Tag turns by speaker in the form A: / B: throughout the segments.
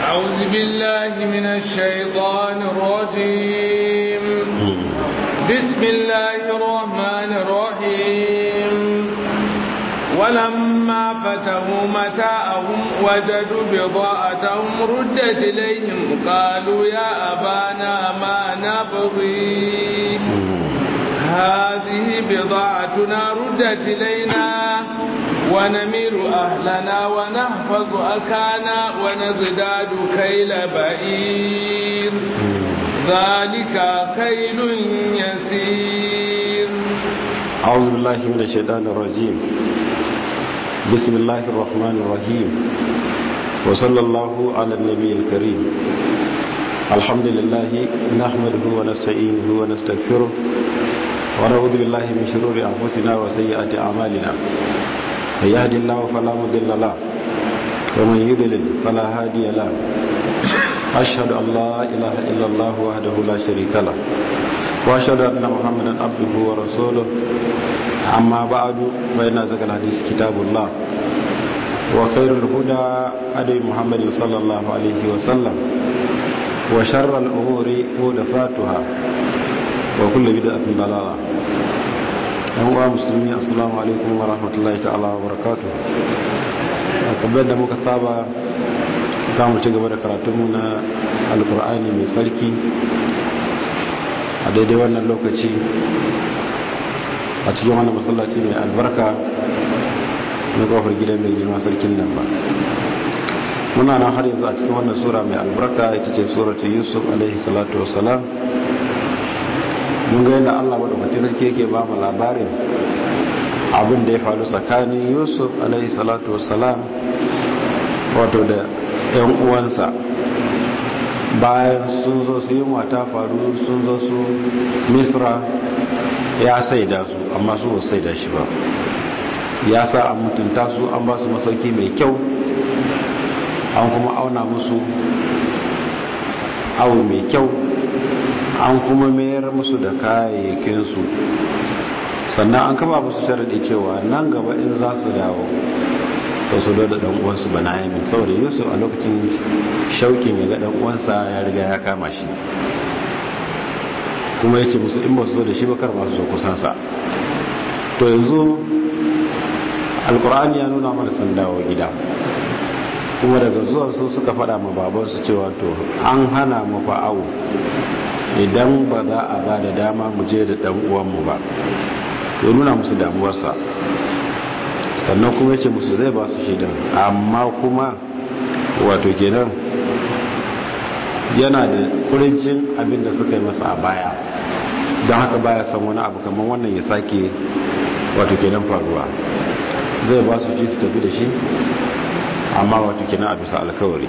A: أعوذ بالله من الشيطان الرجيم بسم الله الرحمن الرحيم ولما فتحوا متاعهم وجدوا بضاعتهم ردت إليهم قالوا يا أبانا ما نبغي هذه بضاعتنا ردت إلينا ونمير أهلنا ونحفظ أكانا ونزداد كيل بعير ذلك كيل يسير
B: أعوذ بالله من الشيطان الرجيم بسم الله الرحمن الرحيم وصلى الله على النبي الكريم الحمد لله نحمده ونستعينه ونستغفره ونعوذ بالله من شرور أنفسنا وسيئات أعمالنا من يهد الله فلا مضل له ومن يضلل فلا هادي له أشهد أن لا إله إلا الله وحده لا شريك له وأشهد أن محمدا عبده ورسوله أما بعد فإن أزكى الحديث كتاب الله وخير الهدى هدي محمد صلى الله عليه وسلم وشر الأمور محدثاتها وكل بدعة ضلالة أيها المسلمين السلام عليكم ورحمة الله تعالى وبركاته kamar da muka saba za mu ci gaba da karatunmu na alkur'ani mai sarki a daidai wannan lokaci a cikin wannan masallaci mai albarka na kofar gidan mai girma sarkin nan ba muna nan har yanzu a cikin wannan sura mai albarka ita ce suratu yusuf alaihi salatu wassalam mun ga yadda allah maɗaukakin sarki yake ba mu labarin abin da ya faru tsakanin yusuf alaihi salatu wassalam wato da 'yan uwansa bayan sun zo su yi mata faru sun zo su misra ya saida su amma su ba saida shi ba ya sa an mutunta su an ba su masauki mai kyau an kuma auna musu awu mai kyau an kuma mayar musu da kayayyakinsu sannan an kaba musu sharaɗi cewa nan gaba in za su dawo ta su da dan uwansu bana yamin saboda yusuf a lokacin shaukin ya ga dan uwansa ya riga ya kama shi kuma ya ce musu in ba su zo da shi bakar masu zo kusansa to yanzu alkur'ani ya nuna mana sun dawo gida kuma daga zuwa su suka fada ma babansu cewa to an hana mu awo idan ba za a ba da dama mu je da dan uwanmu ba sai nuna musu damuwarsa sannan kuma yace musu zai ba su shaidan amma kuma wato kenan yana da kurincin abin da suka yi masa a baya don haka baya san wani abu kamar wannan ya sake wato kenan faruwa zai ba su ci su tafi da shi amma wato kenan a bisa alkawari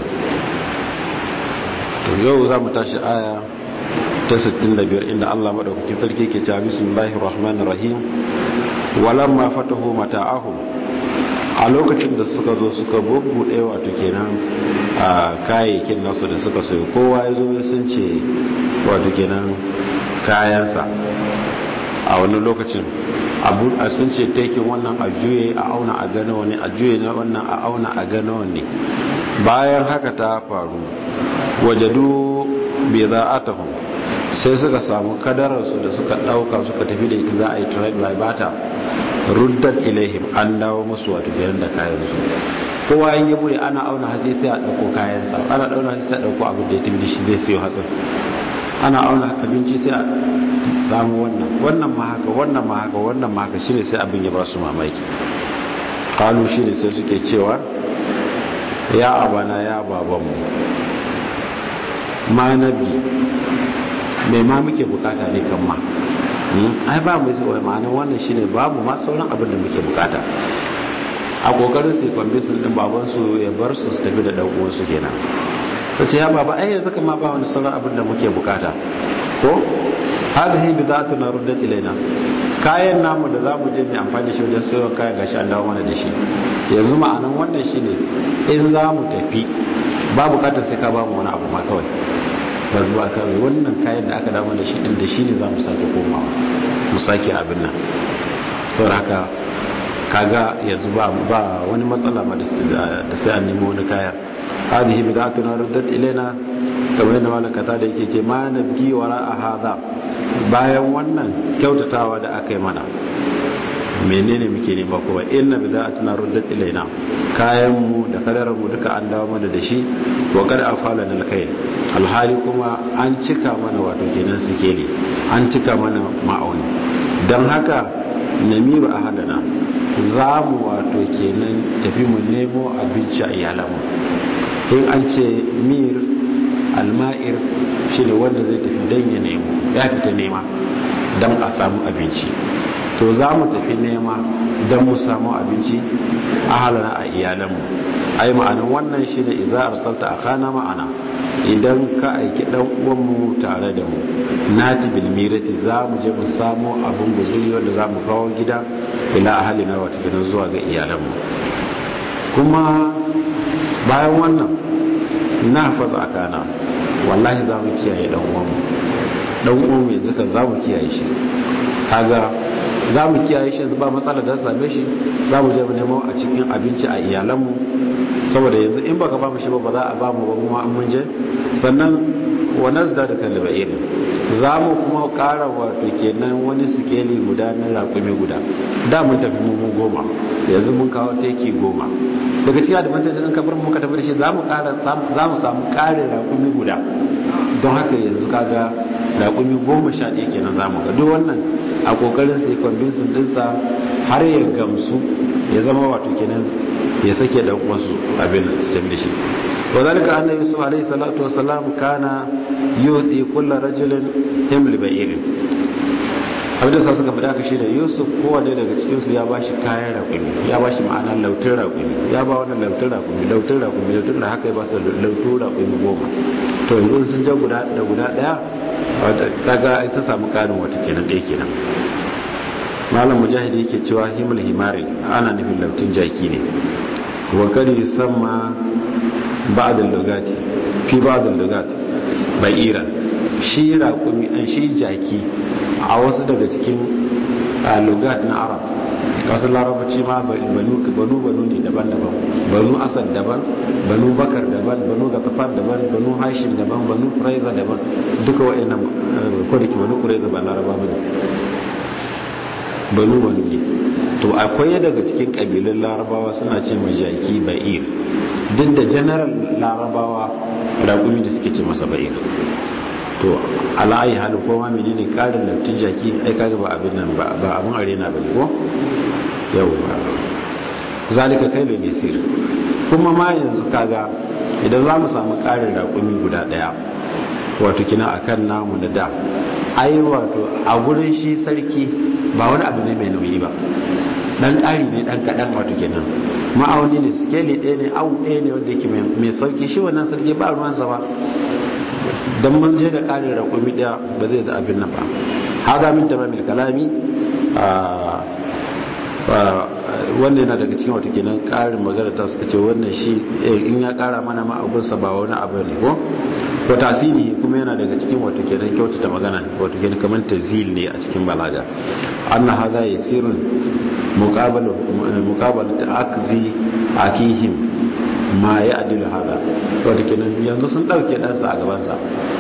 B: to yau za mu tashi aya ta 65 inda Allah madaukakin sarki ke cewa bismillahir rahmanir rahim walamma fatahu mata'ahum a lokacin da suka zo suka bubbuɗe wato kenan a kayayyakin nasu da suka sayo kowa ya zo ya sun ce wato kenan kayansa a wani lokacin abu a sun ce taikin wannan a juye a auna a gano wani a juye na wannan a auna a gano wani bayan haka ta faru wajadu bai za a tafi sai suka samu kadararsu da suka ɗauka suka tafi da ita za a yi trade by bata ruddat ilaihim an dawo musu wato kenan da kayansu kowa in ya bude ana auna hatsi sai a ɗauko kayansa ana ɗauna hatsi sai a ɗauko abin da ya tafi da shi zai siyo hatsin ana auna abinci sai a samu wannan wannan ma haka wannan ma haka wannan ma haka shine sai abin ya ba su mamaki kalu shine sai suke cewa ya abana ya babanmu ma nabi mai ma muke bukata ne kan ma ai ba mu wai ma'anar wannan shine babu ma sauran abin da muke bukata a kokarin su kwambisin din baban su ya bar su su tafi da dan uwan su kenan kace ya baba ai yanzu kuma ba wani sauran abin da muke bukata ko hazihi bidatuna ruddat ilaina kayan namu da zamu je mu amfani da shi wajen sayo kayan gashi an dawo mana da shi yanzu ma'anar wannan shine in za mu tafi ba bukatar sai ka ba mu wani abu ma kawai ba zuwa kawai wannan kayan da aka damu da shi din da shi ne za mu sake komawa mu sake abin nan saboda haka kaga yanzu ba ba wani matsala ba da sai an nemo wani kaya hadhihi bid'atuna ruddat ilaina kamar yadda malakata da yake ce ma nabgi wara a hadha bayan wannan kyautatawa da aka yi mana menene muke nema kuma inna bid'atuna ruddat ilaina kayan mu da kadarar mu duka an dawo mana da shi wa qad afalana alkhair alhali kuma an cika mana wato kenan sikeli an cika mana ma'auni dan haka namiru ahadana za mu wato kenan tafi mu nemo abinci a iyalanmu in an ce mir alma'ir shi ne wanda zai tafi don ya nemo ya fita nema don a samu abinci to za mu tafi nema don mu samu abinci a halana a iyalanmu ai ma'anin wannan shi ne iza arsalta a kana ma'ana idan ka aiki dan uwanmu tare da mu nati bil mirati za mu je mu samu abin guzuri wanda za mu kawo gida ila ahalina wata gidan zuwa ga iyalanmu kuma bayan wannan na fasa akana wallahi za mu kiyaye dan uwanmu dan uwanmu yanzu kan za mu kiyaye shi kaga za mu kiyaye shi yanzu ba matsala da same shi za mu je mu nemo a cikin abinci a iyalanmu saboda yanzu in baka ba mu shi ba ba za a ba mu ba kuma an mun je sannan wa nazda da kalba irin za mu kuma kara wato kenan wani sikeli guda na raƙumi guda da mun tafi mu goma yanzu mun kawo teki goma daga cikin advantage in kafar muka tafi da shi za mu samu ƙarin raƙumi guda don haka yanzu kaga raƙumi goma sha ɗaya kenan za mu ga duk wannan a ƙoƙarin sai convincing ɗinsa har ya gamsu ya zama wato kenan ya sake da wasu abin su tafi da shi wa zalika anna yusuf alayhi salatu wasalam kana yuti kullu rajulin himl ba'irin abin da sa suka faɗa ka shine yusuf kowane daga cikin su ya bashi kayan rakumi ya bashi ma'anar lautin rakumi ya ba wannan lautin rakumi lautin rakumi lautin da haka ya ba su lautin rakumi goma to yanzu sun ja guda da guda daya kaga ai sun samu karin wata kenan ɗaya kenan malam mujahidi yake cewa himul himari ana nufin lautin jaki ne wa kari yusamma ba'd al-lugati fi ba'd al-lugati ba'iran shi raƙumi an shi jaki a wasu daga cikin lugat na arab wasu larabaci ma banu banu ne daban-daban banu asad daban banu bakar daban banu gatafar daban banu hashim daban banu kuraiza daban duka wa'annan kodaki banu kuraiza ba laraba ba ne banu banu ne to akwai daga cikin ƙabilun larabawa suna ce mai jaki ba'ir duk da general larabawa raƙumi da suke ce masa ba'ir to ala'ayi halin koma menene karin laftin jaki ai kaga ba abin nan ba abin arena ba ne ko yau zalika kai da misir kuma ma yanzu kaga idan za mu samu karin raƙumi guda ɗaya wato kina akan namu na da ai wato a gurin shi sarki ba wani abu ne mai nauyi ba dan ƙari ne dan kaɗan wato kenan ma'auni ne skeli ɗaya ne awu ɗaya ne wanda yake mai sauki shi wannan sarki ba ruwansa ba dan mun je da ƙarin raƙumi ɗaya ba zai da abin nan ba hada min tamamil kalami wannan yana daga cikin wato kenan ƙarin magana ta suka ce wannan shi in ya ƙara mana ma abunsa ba wani abu ne ko ko tasiri kuma yana daga cikin wato kenan kyautata magana wato kenan kamar tazil ne a cikin balaga anna hadha yasirun muqabalu muqabalu ta'akzi akihim ma ya'dilu hada wato kenan yanzu sun dauke ɗansa a gabansa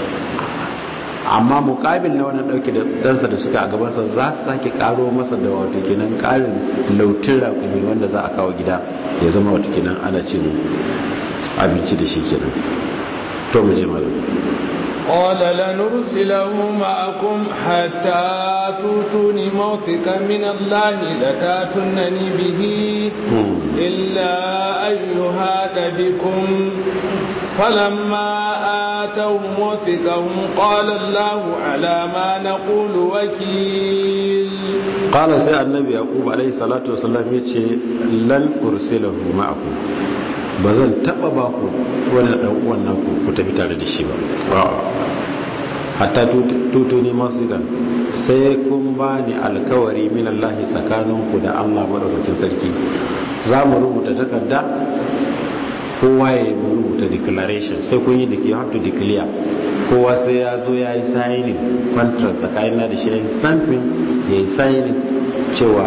B: amma mukabil na wannan dauke da ɗansa da suka a gabansa za su sake karo masa da wato kenan karin lautin rakumi wanda za a kawo gida ya zama wato kenan ana cin abinci da shi kenan to mu je malam
A: قال لنرسله معكم حتى توتوني موثقا من الله لتاتونني به إلا أن يهاد بكم فلما آتوا موثقهم قال الله على ما نقول وكيل
B: قال سي النبي يعقوب عليه الصلاة والسلام يتشي لن أرسله معكم ba zan taba ba ku wani dan uwan naku ku tafi tare da shi ba hatta tuto ne masu gan sai kun ba ni alkawari min Allah tsakanin ku da Allah madaukakin sarki za mu rubuta takarda kowa ya rubuta declaration sai kun yi da you have to declare kowa sai ya zo ya yi signing contract tsakanin na da shi ya yi stamping ya yi signing cewa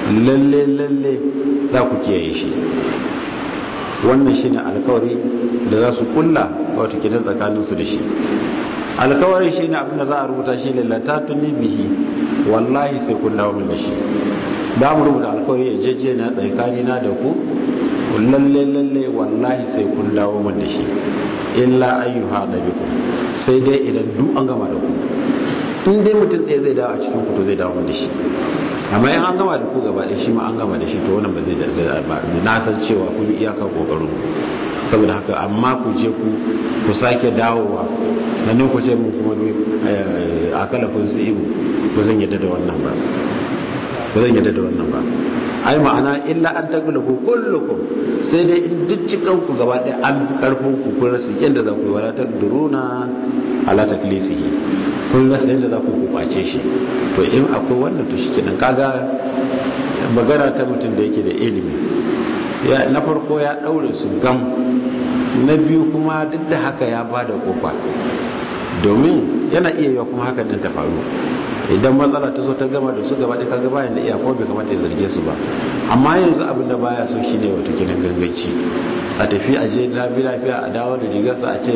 B: lalle lalle za ku kiyaye shi wannan shine alkawari da za su kulla wato kenan tsakanin su da shi alkawari shine abin da za a rubuta shi ne latatuni bihi wallahi sai kun dawo min da shi da mu rubuta alkawari ya jeje na tsakani na da ku lalle lalle wallahi sai kun dawo min da shi illa ayyuha da biku sai dai idan duk an gama da ku in dai mutum ɗaya zai dawo a cikin ku to zai dawo min da shi amma in an gama da ku gaba ɗaya shi ma an gama da shi to wannan ba zai da ba na san cewa kun yi iyakar kokarin saboda haka amma ku je ku ku sake dawowa na nan ku ce mun kuma a kala kun su ibu ba zan yadda da wannan ba ba zan yadda da wannan ba ai ma'ana illa an taglubu kullukum sai dai in duk cikan ku gaba ɗaya an fi karfin ku kun rasa yadda za ku yi wala taqduruna ala taklisihi kun rasa yadda za ku ku kwace shi to in akwai wannan to shikenan kaga magana ta mutum da yake da ilimi ya na farko ya daure su gam na biyu kuma duk da haka ya bada kofa domin yana iya yiwa kuma haka din ta faru idan matsala ta zo ta gama da su gaba ɗaya kaga bayan da iya ko bai kamata ya zarge su ba amma yanzu abin da baya so shine wato kinan ganganci a tafi a je lafi lafiya a dawo da rigarsa a ce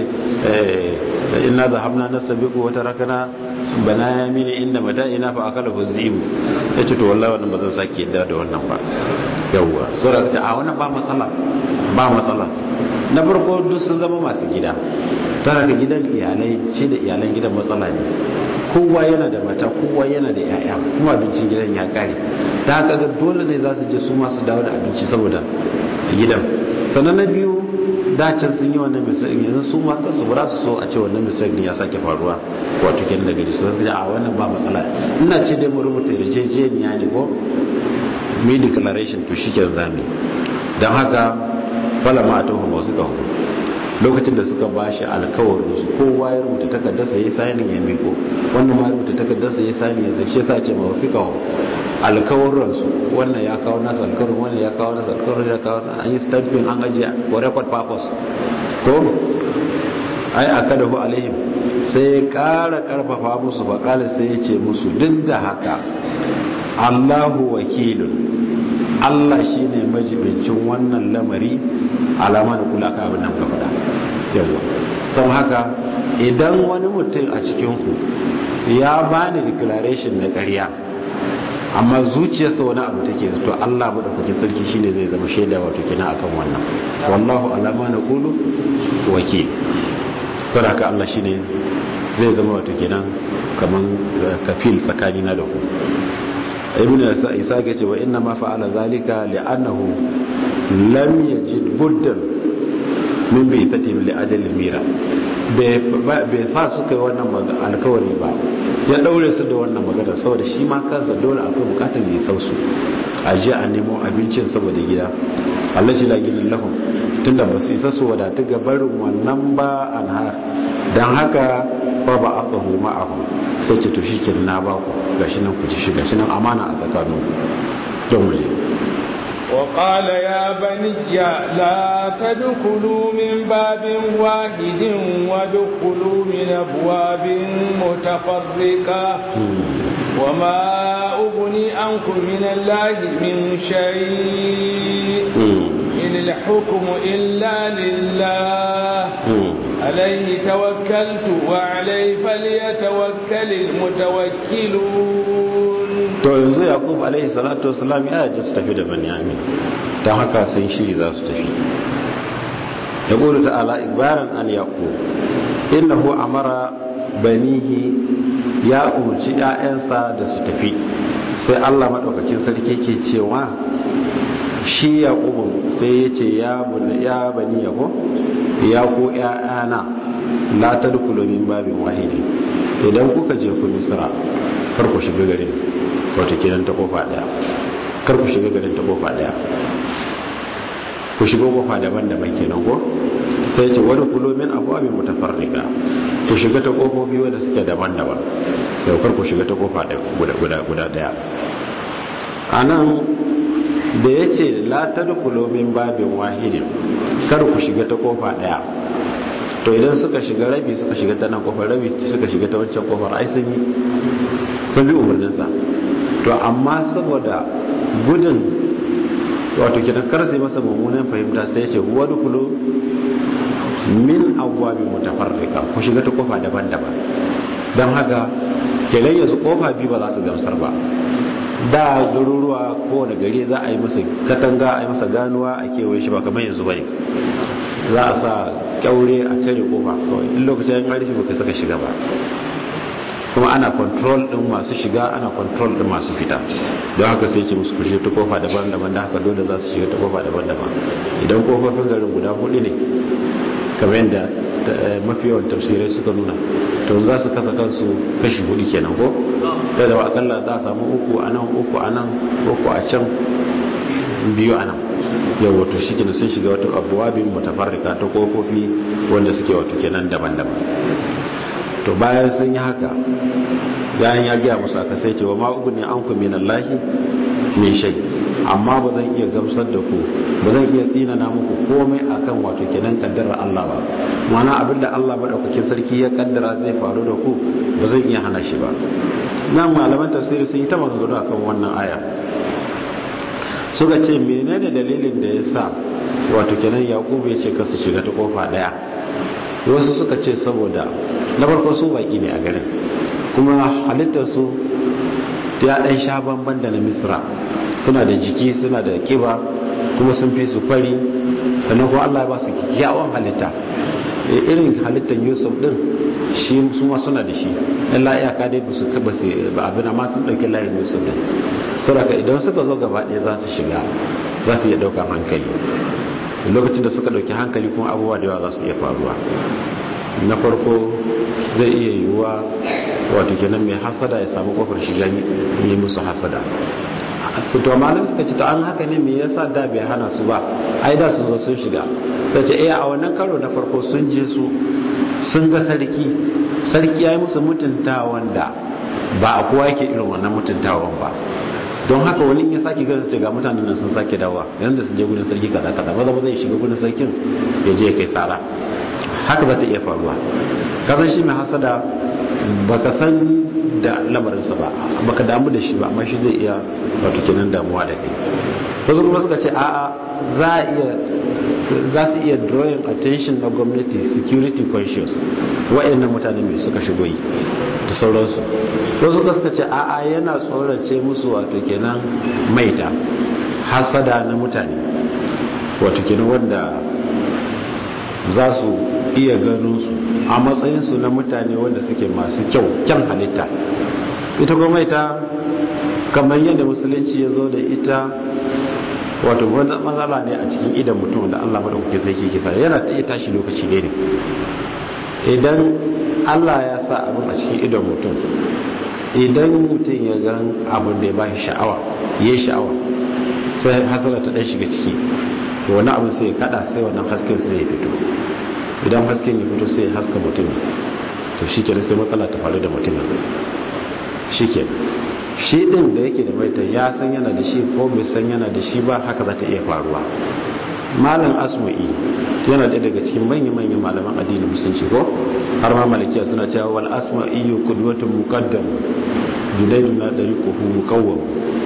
B: inna zahabna nasabiqu wa tarakana bana ya mini inda mada'ina fa akala huzibu yace to wallahi wannan ba zan sake yadda da wannan ba yawwa sura ta a wannan ba matsala ba matsala na farko duk sun zama masu gida tara da gidan iyalai ce da iyalan gidan matsala ne kowa yana da mata kowa yana da yaya kuma abincin gidan ya kare da haka ga dole ne za su je su masu dawo da abinci saboda gidan sannan na biyu dacin sun yi wannan misali yanzu su ma kansu ba su so a ce wannan misali ya sake faruwa wato ken da gari su zai a wannan ba matsala ina ce dai mu rubuta yarjejeniya ne ko me declaration to shi ke zami don haka fala ma ta hu wasu kawo lokacin da suka ba shi alkawarin su kowa ya rubuta takardarsa ya sani ya miko wannan ma rubuta takardarsa ya sani ya zai shi sa ce ma fi kawo alkawarin su wannan ya kawo nasa alkawarin wannan ya kawo nasa alkawarin ya kawo an yi stamping an ajiye for record purpose ko ai aka da hu alaihim sai ya kara karfafa musu bakala sai ya ce musu duk da haka allahu wakilun allah shine majibincin wannan lamari alama da kula ka abin nan ka faɗa yawa sau haka idan wani mutum a cikinku ya bani declaration na ƙarya amma zuciyarsa wani abu take to Allah madaukakin sarki shine zai zama shaida wato kina akan wannan wallahu alama na qulu wakil to haka Allah shine zai zama wato kenan kaman kafil tsakanina da ku ibn isa ga ce wa inna ma fa'ala zalika li'annahu lam yajid buddan min bai tatim li ajalin mira bai sa suka yi wannan alkawari ba ya daure su da wannan magana saboda shi ma kansa dole akwai bukatar ya sausu a je a nemo abincin saboda gida Allah shi lagin lahum tunda ba su isa su wadatu ga barin wannan ba an ha dan haka ba ba aka hu ma'ahu sai ce to shi ke na ba ku gashi nan ku ci shi gashi nan amana a tsakanin don waje
A: وقال يا بني لا تدخلوا من باب واحد وادخلوا من أبواب متفرقة وما أغني عنكم من الله من شيء إن الحكم إلا لله عليه توكلت وعليه فليتوكل المتوكلون
B: to yanzu yaqub alaihi salatu wasalam ya ji su tafi da banyamin don haka sun shiri za su tafi ya ƙulu ta'ala ikbaran an yaqub innahu amara banihi ya umarci 'ya'yansa da su tafi sai allah maɗaukakin sarki ke cewa shi yaqub sai ya ce ya bani yako ya ko 'ya'yana la tadkhulu min babin wahidi idan kuka je ku misra kar ku shiga garin wato kenan ta kofa daya kar ku shiga garin ta kofa daya ku shiga kofa daban-daban kenan ko sai ce wani kulo min abuwa mutafarrika ku shiga ta kofofi wanda suke daban-daban yau kar ku shiga ta kofa guda daya a nan da ya ce la ta dukulo min babin wahidin kar ku shiga ta kofa daya to idan suka shiga rabi suka shiga ta nan kofar rabi suka shiga ta wancan kofar ai sun yi sun bi umarninsa to amma saboda gudun wato kidan karse masa mummunan fahimta sai ya ce huwa dukulu min abwabin mutafarrika ku shiga ta kofa daban-daban don haka kenan yanzu kofa biyu ba za su gamsar ba da garuruwa kowane gari za a yi masa katanga a yi masa ganuwa a kewaye shi ba kamar yanzu bane za a sa kyaure a tare kofa kawai in lokacin ya rufe baka saka shiga ba kuma ana control din masu shiga ana control din masu fita don haka sai ce musu kushe ta kofa daban-daban da haka dole za su shiga ta kofa daban-daban idan kofofin garin guda hudu ne kamar yadda mafi yawan tafsirai suka nuna to za su kasa kansu kashi hudu kenan ko da da akalla za a samu uku a nan uku a nan uku a can biyu a nan yau wato shi kenan sun shiga wata abuwabin mutafarrika ta kofofi wanda suke wato kenan daban-daban to bayan sun yi haka bayan ya gaya musu aka sai cewa ma ugu ne an ku min Allahi min shay amma ba zan iya gamsar da ku ba zan iya tsinana muku komai akan wato kenan kaddarar Allah ba mana abinda Allah madaukakin sarki ya kaddara zai faru da ku ba zan iya hana shi ba nan malaman tafsiri sun yi ta maganganu akan wannan aya suka ce menene dalilin da ya sa wato kenan yakubu ya ce kasu shiga ta kofa daya wasu suka ce saboda na farko su baki ne a garin kuma halittarsu ya ɗan sha bamban da na misra suna da jiki suna da kiba kuma sun fi su fari sannan kuma allah ya ba su kyawun halitta irin halittar yusuf din shi su ma suna da shi ɗan la'iyaka dai ba su kaba su ba abin amma sun ɗauki layin yusuf din saboda idan suka zo gaba ɗaya za su shiga za su iya ɗaukar hankali lokacin da suka ɗauki hankali kuma abubuwa da yawa za su iya faruwa na farko zai iya yiwuwa wato kenan mai hasada ya samu kofar shiga yi musu hasada su to malam suka ce to an haka ne me yasa da bai hana su ba ai da sun zo sun shiga ta ce eh a wannan karo na farko sun je su sun ga sarki sarki ya yi musu mutuntawan da ba a kowa yake irin wannan mutuntawan ba don haka wani ya sake ganin ce ga mutanen nan sun sake dawa yanzu su je gudun sarki kaza kaza maza maza ya shiga gudun sarkin ya je kai tsara haka za ta iya faruwa kasan shi mai hasada baka san da lamarinsa ba baka damu da shi ba amma shi zai iya wato kenan damuwa da kai wasu kuma suka ce a'a za a iya za su iya drawing attention na gwamnati security conscious wa'annan mutane mai suka shigo yi da sauransu wasu kuma suka ce a'a yana tsorace musu wato kenan maita hasada na mutane wato kenan wanda za su iya ganin su a matsayinsu na mutane wanda suke masu kyau kyan halitta ita kuma ita kamar yadda musulunci ya zo da ita wato wanda matsala ne a cikin idan mutum da Allah madaukake zai ke kisa yana iya tashi lokaci ne idan Allah ya sa abin a cikin idan mutum idan mutum ya ga abin da ya ba shi sha'awa ya yi sha'awa sai hasala ta ɗan shiga ciki wani abin sai ya kada sai wannan hasken sai ya fito idan hasken ya fito sai ya haska mutum to shi kenan sai matsala ta faru da mutum shi ke shi din da yake da maita ya san yana da shi ko bai san yana da shi ba haka za ta iya faruwa malam asma'i yana ɗaya daga cikin manya-manyan malaman addinin musulunci ko har ma malakiya suna cewa wal asma'i qudwatun muqaddam junaidu na dariquhu muqawwam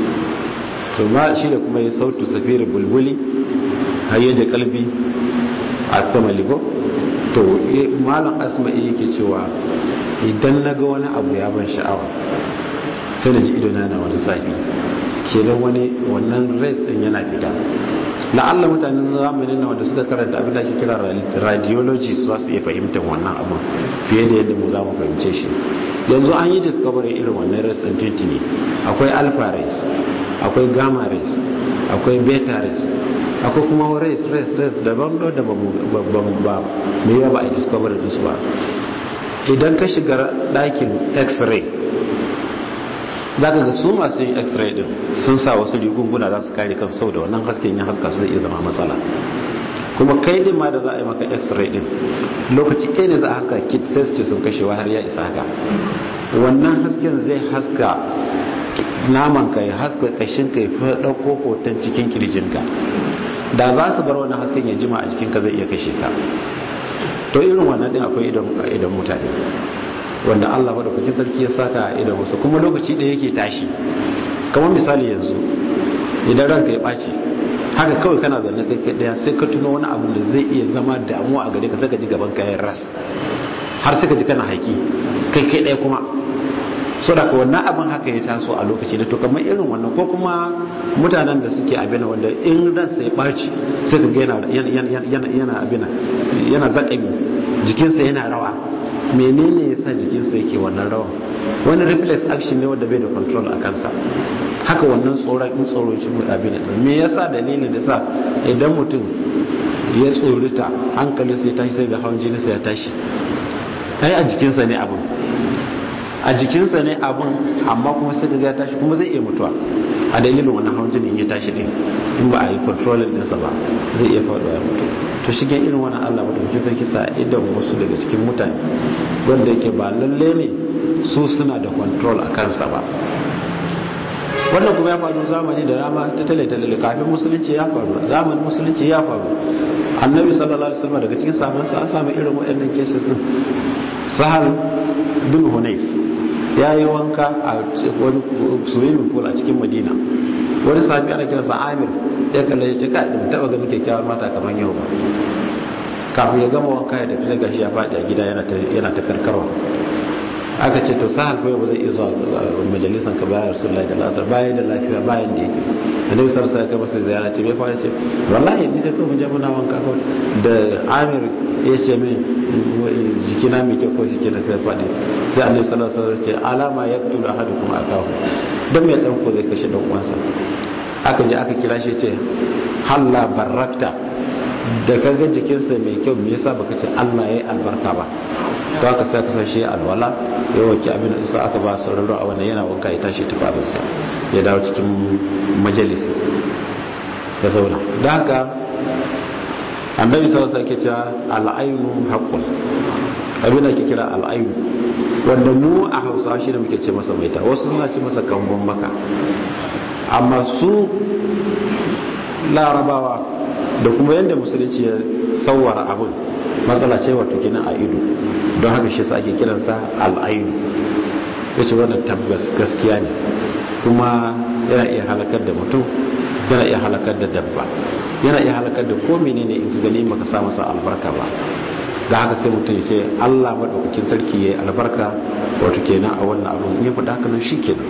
B: to ma shi da kuma ya sautu safir bulbuli hayyaje kalbi a tamali ko to malam asma'i yake cewa idan na ga wani abu ya ban sha'awa sai da ji idona na wani safi kenan wani wannan race din yana fita la'alla mutanen zamanin na wanda suka karanta abin da ake kira radiology su za su iya fahimtar wannan abu fiye da yadda mu za mu fahimce shi yanzu an yi discovery irin wannan race din tuntuni akwai alpha race akwai gamma race akwai beta race akwai kuma race race race daban da ba ba me yawa ba a discovery din su ba idan ka shiga ɗakin x-ray za ka ga su masu yin x-ray din sun sa wasu rigunguna za su kare kansu sau da wannan hasken ya haska su zai iya zama matsala kuma kai din ma da za a yi maka x-ray din lokaci ɗaya ne za a haska kit sai su ce sun kashewa har ya isa haka wannan hasken zai haska naman ka ya haska kashin ka ya fi ɗauko hoton cikin kirjinka da za su bar wannan hasken ya jima a jikinka zai iya kashe ka to irin wannan din akwai idan mutane wanda Allah madaukakin sarki ya saka a idan wasu kuma lokaci ɗaya yake tashi kamar misali yanzu idan ranka ya ɓaci haka kawai kana zanne kai kai daya sai ka tuno wani abu da zai iya zama damuwa a gare ka sai ka ji gaban kayan ras har sai ka ji kana haƙi kai kai daya kuma so da wannan abin haka ya taso a lokaci da to kamar irin wannan ko kuma mutanen da suke abin wanda in ransa ya ɓaci sai ka ga yana yana abin yana zaƙami jikinsa yana rawa menene ya sa jikinsa yake wannan rawa wani reflex action ne wanda bai da control a kansa haka wannan tsoron in tsoro shi mu abin da me yasa dalilin da sa idan mutum ya tsorita hankali sai tashi sai ga hawan jini sai ya tashi ai a jikinsa ne abin a jikinsa ne abin amma kuma sai ga ya tashi kuma zai iya mutuwa a dalilin wannan hawan jini ya tashi din in ba a yi controlling ɗinsa ba zai iya faɗuwa ya mutu to shige irin wannan Allah ba da sarki sa idan wasu daga cikin mutane wanda yake ba lalle ne su suna da control a kansa ba wannan kuma ya faru zamani da rama ta tale tale kafin musulunci ya faru zamanin musulunci ya faru annabi sallallahu alaihi wasallam daga cikin sahabban sa an samu irin waɗannan cases din sahal bin hunayf ya yi wanka a wani swimming pool a cikin madina wani sahabi ana kiransa amir ya kalle ya ce ka da taba ganin kyakkyawar mata kamar yau ba kafin ya gama wanka ya tafi sai gashi ya faɗi a gida yana ta karkarwa aka ce to sahal ko ba zai iya zuwa majalisan ka bayan rasulullahi da lasar bayan da lafiya bayan da yake annabi sallallahu alaihi wasallam sai ziyara ce bai fara ce wallahi ni da kuma jama'a wanka ko da amir ya ce min jikina mai kyau ko shi ke da sai faɗi sai annabi sallallahu alaihi wasallam ce alama yaqtulu ahadukum akahu dan me dan ko zai kashe dan uwansa aka je aka kira shi ce halla barakta da kaga jikinsa mai kyau me yasa baka ce Allah yayi albarka ba to aka sai ka sashi alwala ya wanke abin da aka ba sauraro a wannan yana wanka ya tashi tufafinsa ya dawo cikin majalisi ya zauna da haka annabi sallallahu alaihi wasallam cewa al'aynu haqqun abin da ke kira al'aynu wanda mu a Hausa shi da muke ce masa maita wasu suna ce masa kambon maka amma su larabawa da kuma yadda musulunci ya sauwara abin matsala ce wato kinan a ido don haka shi ake kiransa al'ainu ya ce wannan tabbas gaskiya ne kuma yana iya halakar da mutum yana iya halakar da dabba yana iya halakar da ko menene in ka gani maka sa masa albarka ba da haka sai mutum ya ce Allah madaukakin sarki ya yi albarka wato kenan a wannan abin ya faɗa haka nan shi kenan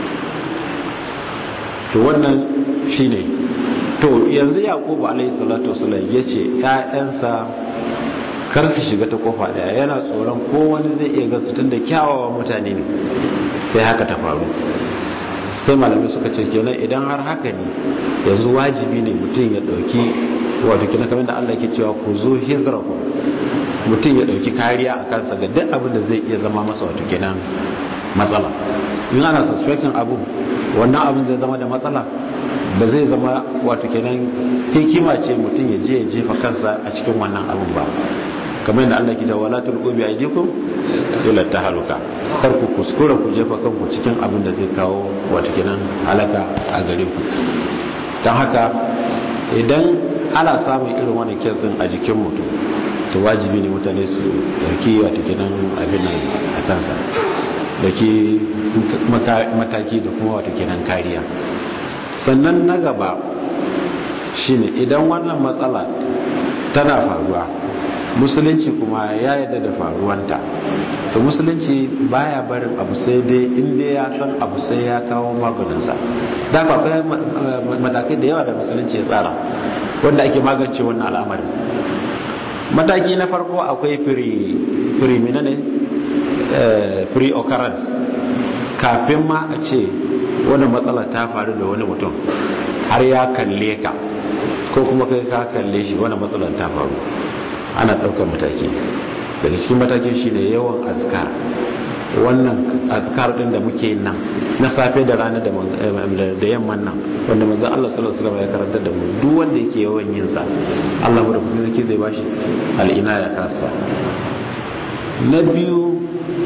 B: to wannan shine to yanzu yaqubu alayhi salatu wasallam yace ƴaƴansa kar su shiga ta kofa daya yana tsoron ko wani zai iya gasu tunda kyawawan mutane ne sai haka ta faru sai malamai suka ce kenan idan har haka ne yanzu wajibi ne mutum ya dauki wato kina kamar da Allah ke cewa ku zo hizrahu mutum ya dauki kariya a kansa ga duk abin da zai iya zama masa wato kenan matsala in ana suspecting abu wannan abin zai zama da matsala ba zai zama wato kenan hikima ce mutum ya je ya jefa kansa a cikin wannan abin ba kamar yadda Allah ke cewa wala tulqu bi aydikum ila tahaluka kar ku kuskura ku jefa kanku cikin abin da zai kawo wato kenan halaka a gare ku dan haka idan ana samun irin wannan kesin a jikin mutum to wajibi ne mutane su dauki wato kenan abin nan a kansa dauki mataki da kuma wato kenan kariya sannan na gaba shine idan wannan matsala tana faruwa musulunci kuma ya yadda da faruwanta to musulunci baya barin abu sai dai inda ya san abu sai ya kawo maganinsa da akwai matakai da yawa da musulunci ya tsara wanda ake magance wannan al'amarin mataki na farko akwai firimina ne pre-occurrence kafin ma a ce wani matsala ta faru da wani mutum har ya kalle ka ko kuma kai ka kalle shi wani matsalar ta faru ana ɗaukar mataki daga cikin matakin shi ne yawan azkar wannan azkar ɗin da muke nan na safe da rana da yamman nan wanda manzon Allah sallallahu alaihi wasallam ya karanta da mu duk wanda yake yawan yin sa Allah mu da kuma zai zai bashi al'ina ya kasa na biyu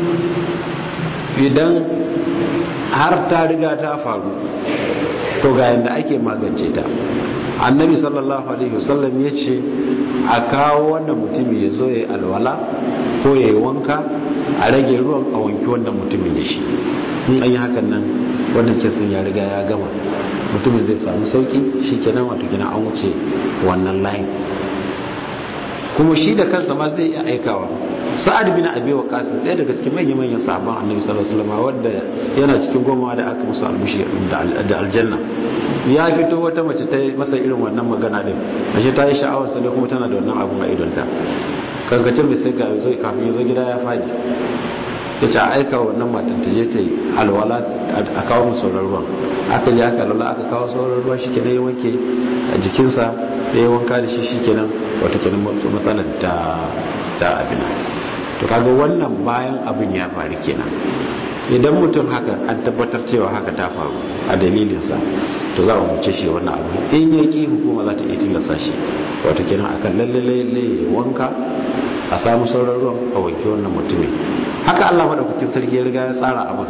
B: idan har ta riga ta faru to ga yadda ake magance ta annabi sallallahu alaihi wasallam ya ce a kawo wannan mutumi ya zo ya yi alwala ko ya yi wanka a rage ruwan a wanki wannan mutumin da shi in an yi hakan nan wannan kesin ya riga ya gama mutumin zai samu sauki shi kenan wato kenan an wuce wannan layin kuma shi da kansa ma zai iya aikawa sa'ad bin abi waqas ɗaya daga cikin manyan manyan sahabban annabi sallallahu alaihi wasallam wanda yana cikin goma da aka musu albushi da aljanna ya fito wata mace ta masa irin wannan magana din ashe ta yi sha'awar sa kuma tana da wannan abun a idonta kankacin mai sai zo kafin ya zo gida ya fadi ya ce a aika wannan matan ta je ta yi alwala a kawo mu sauran ruwan aka je aka lalla aka kawo sauran ruwa shi kenan ya wanke a jikinsa ya yi wanka da shi shi kenan wata kenan matsalar ta ta abin to kaga wannan bayan abin ya faru kenan idan mutum haka an tabbatar cewa haka ta faru a dalilinsa to za a wuce shi wannan abu in ya ki hukuma za ta iya tilasta shi wata kenan akan lalle lalle wanka a samu sauran ruwan a wanke wannan mutumin haka Allah madaukakin sarki ya riga ya tsara abin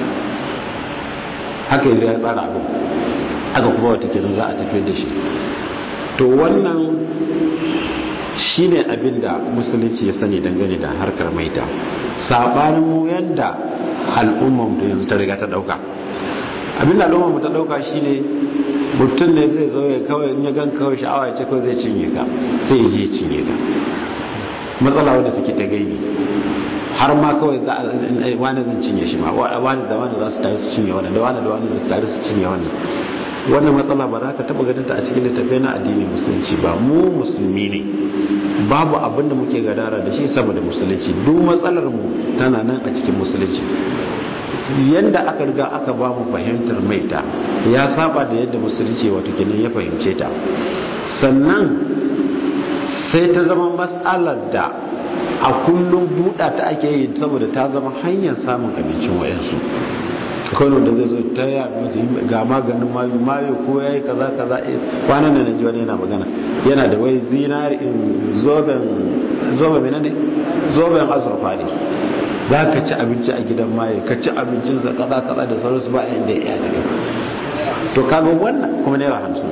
B: haka ya riga ya tsara abin haka kuma wata kenan za a tafiyar da shi to wannan shine abin da musulunci ya sani dangane da harkar maita sabanin mu yanda al'ummar mu yanzu ta riga ta dauka abin da al'ummar mu ta dauka shine mutum ne zai zo ya kawai in ya gan kawai sha'awa ya ce kawai zai cinye ka sai ya je cinye ka matsala wadda take ta gaibi har ma kawai za a wani zan cinye shi ma wani da wani za su tare su cinye wannan da wani da wani da su tare su cinye wannan wannan matsala ba za ka taba ganin ta a cikin littafi na addini musulunci ba mu musulmi ne babu abin da muke gadara da shi sama da musulunci duk matsalar mu tana nan a cikin musulunci yadda aka riga aka ba mu fahimtar maita ya saba da yadda musulunci wato kenan ya fahimce ta sannan sai ta zama matsalar da a kullum buɗa ta ake yi saboda ta zama hanyar samun abincin wayansu kawai da zai zo ta yi ga maganin mayu mayu ko ya yi kaza kaza kwanan da naji wani yana magana yana da wai zinari zoben zoben menene zoben azurfa ne za ka ci abinci a gidan maye ka ci abincinsa kaza kaza da sauransu ba yadda ya daga to kaga wannan kuma naira hamsin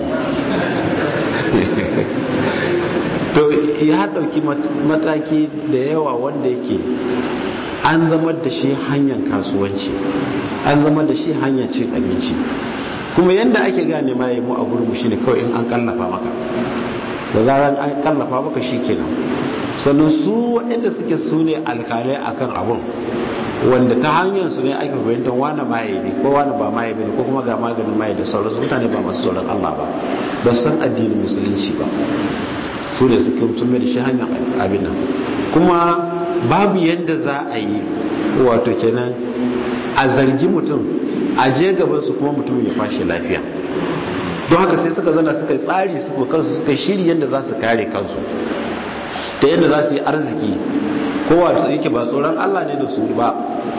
B: to ya ɗauki mataki da yawa wanda yake an zama da shi hanyar kasuwanci an zama da shi hanyar cin abinci kuma yadda ake gane ma yi mu a gurmu shine kawai in an kallafa maka da zarar an kallafa maka shi kenan sannan su waɗanda suke su ne alkalai akan abun wanda ta hanyar su ne ake fahimtar wani maye ne ko wani ba maye ne ko kuma ga maganin maye da sauransu mutane ba masu tsoron Allah ba ba su san addinin musulunci ba su ne suke sun mai da shi hanyar abin nan kuma babu yadda za a yi wato kenan a zargi mutum a je gaban su kuma mutum ya fashe lafiya don haka sai suka zana suka yi tsari suka kansu suka shiri yadda za su kare kansu ta yadda za su yi arziki kowa da yake ba tsoron Allah ne da su ba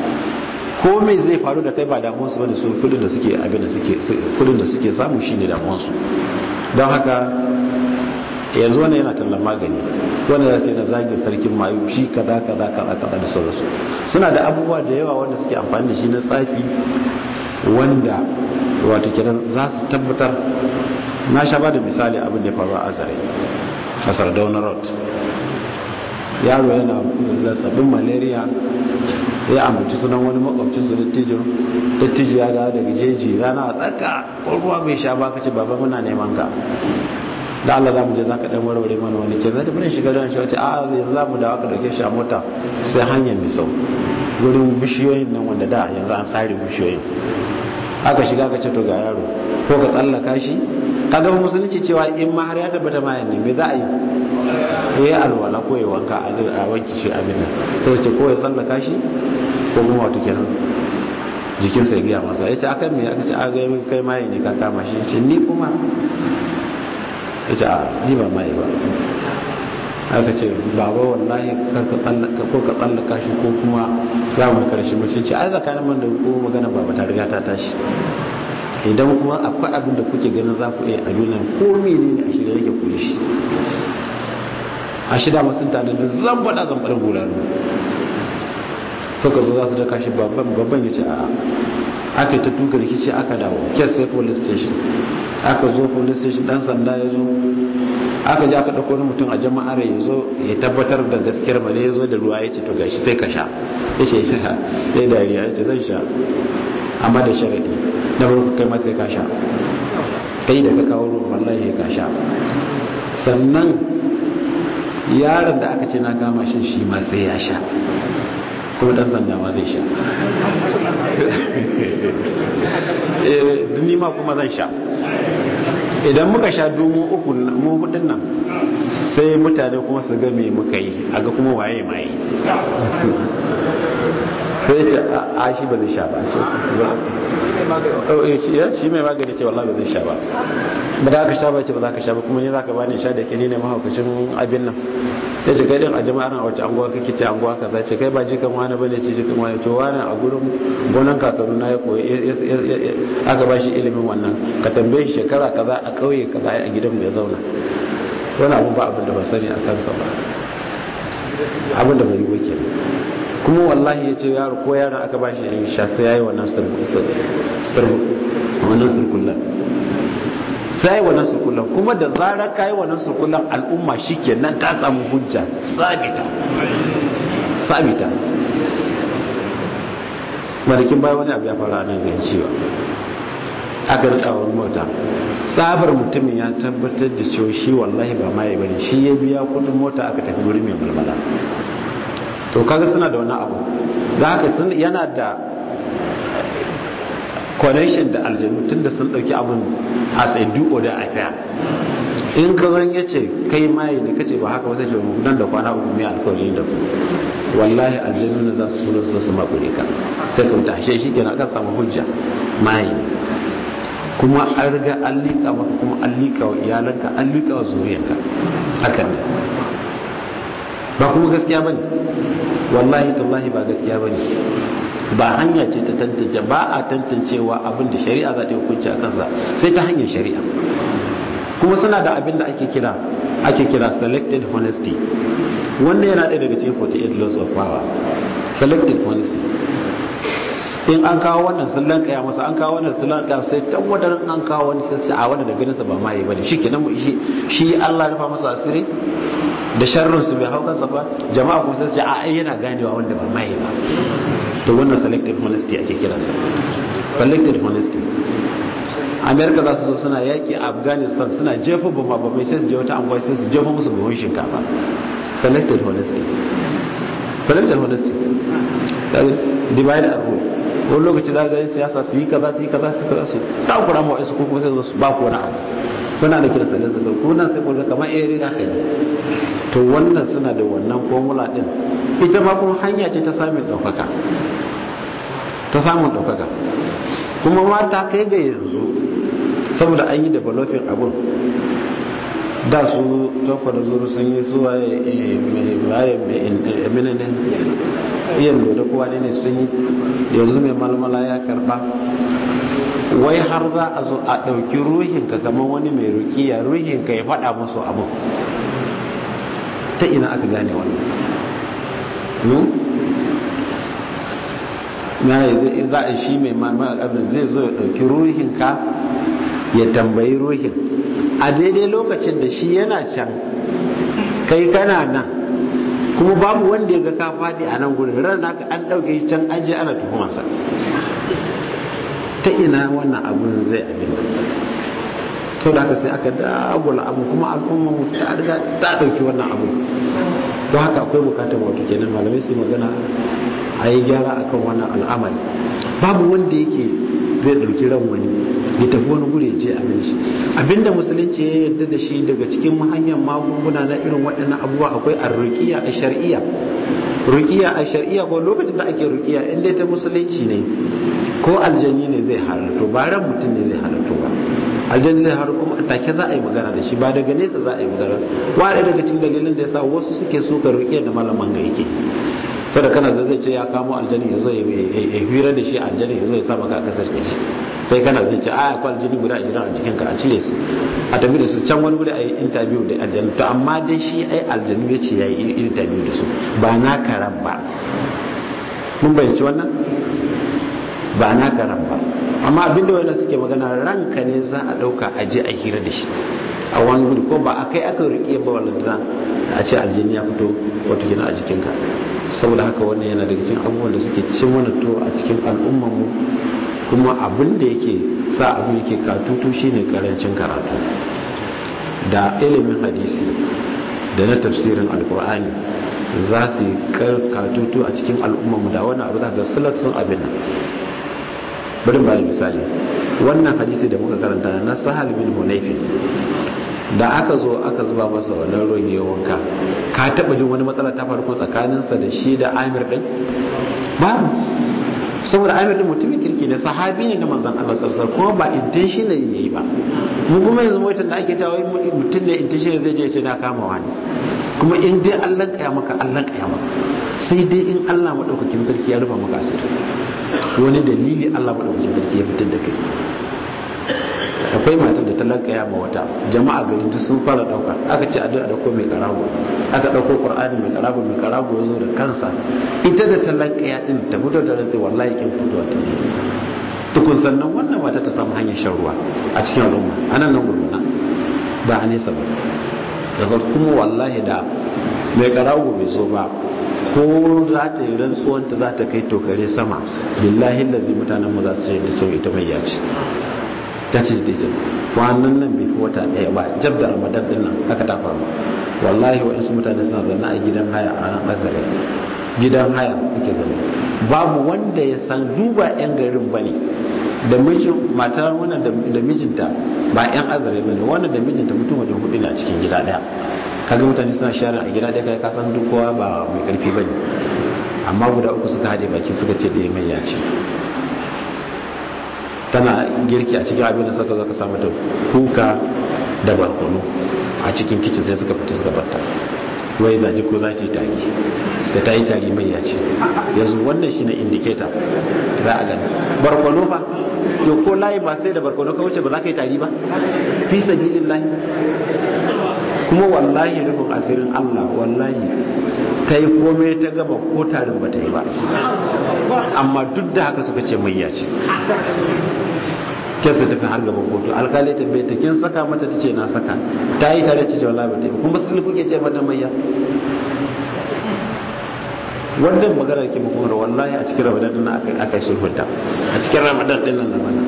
B: ko mai zai faru da kai ba damuwarsu bane su kudin da suke abin da suke kudin da suke samu shine damuwarsu don haka yanzu wani yana tallan magani wanda ya ce na zagin sarkin mayu shi kaza kaza kaza kaza da sauransu suna da abubuwa da yawa wanda suke amfani da shi na tsafi wanda wato kenan za su tabbatar na sha ba da misali abin da ya faru a azare a sardauna road yaro yana zazzabin malaria ya ambaci sunan wani makwabcin su dattijo dattijo ya dawo daga jeji rana a tsaka ruwa bai sha ba kace baba muna neman ka da Allah za mu je za ka dan warware mana wani ke zai tafi shiga don shi wace a yanzu za mu dawo ka dauke shi a mota sai hanyar mai sau gurin bishiyoyin nan wanda da yanzu an sare bishiyoyin aka shiga ka ce to ga yaro ko ka tsallaka shi ka gaba musulunci cewa in ma har ya tabbata ma yanne me za a yi ya yi alwala ko ya wanka a wanki shi abin nan sai ce ko ya tsallaka shi ko kuma wato kenan jikinsa ya gaya masa ya ce akan me aka ce a ga kai maye ne ka kama shi ya ce ni kuma ya ce a ni ba mai ba aka ce baba wallahi ko ka tsallaka shi ko kuma za mu karshe mace ce ai tsakanin man da ko magana baba ta riga ta tashi idan kuma akwai abin da kuke ganin za ku iya a duniya ko mene ne a shirya yake kuli shi a shida masu tare da zan faɗa zan faɗa guranu suka zo za su daka shi babban babban ya ce a aka yi ta tuka rikici aka dawo kes sai police station aka zo police station dan sanda ya zo aka ji aka ɗauko wani mutum a jama'ar ya zo ya tabbatar da gaskiyar ba ne ya zo da ruwa ya ce to gashi sai ka sha ya ce ya dariya ya ce zan sha amma da sharaɗi na farko kai ma sai ka sha kai da ka kawo ruwan wallahi ka sha sannan yaron da aka ce na kama shi shi ma sai ya sha kuma dan sanda ma zai sha eh ni ma kuma zan sha idan muka sha dumu uku mu hudun nan sai mutane kuma su ga me muka yi aga kuma waye mai sai ce a shi ba zai sha ba shi mai magani ce wallahi ba zai sha ba ba za ka sha ba ce ba za ka sha ba kuma ne za ka bani sha da ke ni ne mahaukacin abin nan ya ce kai din a jama'ar a wace anguwa kake ce anguwa kaza ce kai ba jikan wani bane ce jikan wani to wani a gurin gonan kakaru na ya koyi aka ba shi ilimin wannan ka tambaye shi shekara kaza a kauye kaza a gidan mu ya zauna wani abu ba abin da ba sani a kansa ba abin da bai yi wake kuma wallahi ya ce yaro ko yaron aka ba shi yin sha sai ya yi wannan sirkullan sai ya yi wannan sirkullan kuma da zarar ka yi wannan sirkullan al'umma shi ke nan ta samu hujja sabita sabita malikin bayan wani abu ya fara nan gan cewa aka rika wani mota tsabar mutumin ya tabbatar da cewa shi wallahi ba ma ya bane shi ya biya kudin mota aka tafi wuri mai mulmula to kaga suna da wani abu da haka yana da connection da aljanu tun da sun dauki abin as a do or a fair in ka zan ya ce kai maye ne kace ba haka wasu ce nan da kwana uku mai alkawari da ku wallahi aljanu ne za su tura su su makure ka sai ka tashe shi kenan kan samu hujja maye kuma an riga an liƙa maka kuma an liƙa wa iyalanka an liƙa wa zuriyarka hakan ne ba kuma gaskiya bane wallahi tallahi ba gaskiya bane ba hanya ce ta tantance ba a tantancewa abin da shari'a za ta yi hukunci a kansa sai ta hanyar shari'a kuma suna da abin da ake kira ake kira selected honesty wannan yana ɗaya daga cikin 48 laws of power selected honesty in an kawo wannan sun lankaya masa an kawo wannan sun lankaya sai tabbatar an kawo wani sai a wanda da ganin sa ba ma yi bane shikenan shi shi Allah ya rufa masa asiri da sharrin su bai hau kansa ba jama'a kuma sai a ai yana ganewa wanda ba ma yi ba to wannan selective honesty ake kira sa selective honesty america za su zo suna yaki a afghanistan suna jefa bama bamai sai su je wata anguwa sai su jefa musu buhun shinkafa selected honesty selected honesty divide and rule wani lokaci za ga yin siyasa su yi kaza su yi kaza su kaza su takura ma wasu kuma sai su ba ku wani abu kuna da kira sanin su ko nan sai kurga kamar eh riga kai to wannan suna da wannan formula din ita ma kuma hanya ce ta samun daukaka ta samun daukaka kuma ma ta kai ga yanzu saboda an yi developing abun da su tofa da zuru sun yi su waye waye mai ne iya da kowa ne ne sun yi yanzu mai malmala ya karba wai har za a zo a ɗauki ruhinka kamar wani mai rukiya ruhinka ya faɗa musu abu ta ina aka gane wannan za a shi mai malmala zai zo ya ɗauki ruhinka ya tambayi ruhin a daidai lokacin da shi yana can kai kana nan kuma babu wanda ya ga ka faɗi a nan gudun ran naka an ɗauke shi can an je ana tuhumarsa ta ina wannan abun zai abin sau da haka sai aka dagula abu kuma al'umma mu ta riga ta ɗauki wannan abu don haka akwai bukatar wato kenan malamai su magana a yi gyara akan wannan al'amari babu wanda yake zai ɗauki ran wani ya tafi wani guri ya je abin shi abinda musulunci ya yarda da shi daga cikin hanyar magunguna na irin waɗannan abubuwa akwai arruqiya a shar'iyya ruqiya a shar'iyya ko lokacin da ake ruqiya in dai ta musulunci ne ko aljanni ne zai halarto ba ran mutum ne zai halarto ba aljanni zai halarto kuma take za a yi magana da shi ba daga nesa za a yi magana wani daga cikin dalilin da yasa wasu suke suka ruqiya da malaman ga yake sada kana da zai ce ya kamo aljani ya zo ya hira da shi aljani ya zo ya sa maka a kasar shi kai kana zai ce a akwai aljani guda ashirin a jikinka a cire su a tafi da su can wani guri a yi interview da aljani to amma dai shi ai aljani ya ce ya yi interview da su ba na karan ba mun bayanci wannan ba na karan ba amma abinda wani suke magana ranka ne za a ɗauka a je a hira da shi a wani gudu ko ba a kai aka riƙe ba wallantana a ce aljini ya fito wato gina a jikinka saboda haka wannan yana daga cikin abubuwan da suke cin wani to a cikin al'ummarmu kuma abin da yake sa abin yake katutu shine karancin karatu da ilimin hadisi da na tafsirin alkur'ani za su yi katutu a cikin al'ummarmu da wani abu da ga silatsun abin nan bari ba da misali wannan hadisi da muka karanta na sahal bin hunayfi da aka zo aka zuba masa wannan ruwan ya wanka ka taba jin wani matsala ta farko tsakaninsa da shi da amir din babu saboda amir din mutumin kirki ne sahabi ne na manzon Allah sallallahu kuma ba intentional yayi ba mu kuma yanzu mutum da ake tawaye mutum ne intentional zai je ce na kama wani kuma in dai Allah kaya maka Allah kaya maka sai dai in Allah madaukakin sarki ya rufa maka asiri wani dalili Allah madaukakin sarki ya fitar da kai akwai matar da ta lankaya ma wata jama'a gari duk sun fara dauka aka ce a dauko mai karago aka dauko qur'ani mai karago mai karago ya zo da kansa ita da ta lankaya din ta fito da rantsi wallahi kin fitowa ta ji tukun sannan wannan mata ta samu hanyar shan ruwa a cikin al'umma anan nan gurbana ba a nesa ba da zan kuma wallahi da mai karago bai zo ba ko za ta yi rantsuwanta za ta kai tokare sama billahi lazi mutanen mu za su yi da cewa ita mai yaci ta ce da jin kwanan nan bai fi wata ɗaya ba jab da ramadan din nan aka ta faru wallahi waɗansu mutane suna zanna a gidan haya a nan azare gidan haya suke zama babu wanda ya san duba yan garin ba ne da mijin matar wannan da mijinta ba yan azare ba ne wannan da mijinta mutum wajen hudu ne a cikin gida ɗaya kaga mutane suna sharing a gida ɗaya kai kasan duk kowa ba mai karfi ba ne amma guda uku suka haɗe baki suka ce ɗaya mai yaci tana girki a cikin abin da suka zaka samu da kuka da barkono a cikin kicin sai suka fita suka batta wai zaji ko za ta yi tari da ta yi tari mai ya ce yanzu wannan shine indicator za a gani barkono fa yau ko layi ba sai da barkono ka wuce ba za ka yi tari ba fi sabilin layi kuma wallahi rufin asirin Allah wallahi ta yi komai ta gaba ko tarin ba ta yi ba amma duk da haka suka ce mai ya ce kesa tafi har gaban kotu alkali ta bai ta kin saka mata ta ce na saka ta yi tare ta ce wallahi ba ta yi kuma sulhu kuke ce mata mayya wannan maganar ke muku da wallahi a cikin ramadan din aka aka sulhunta a cikin ramadan din nan mana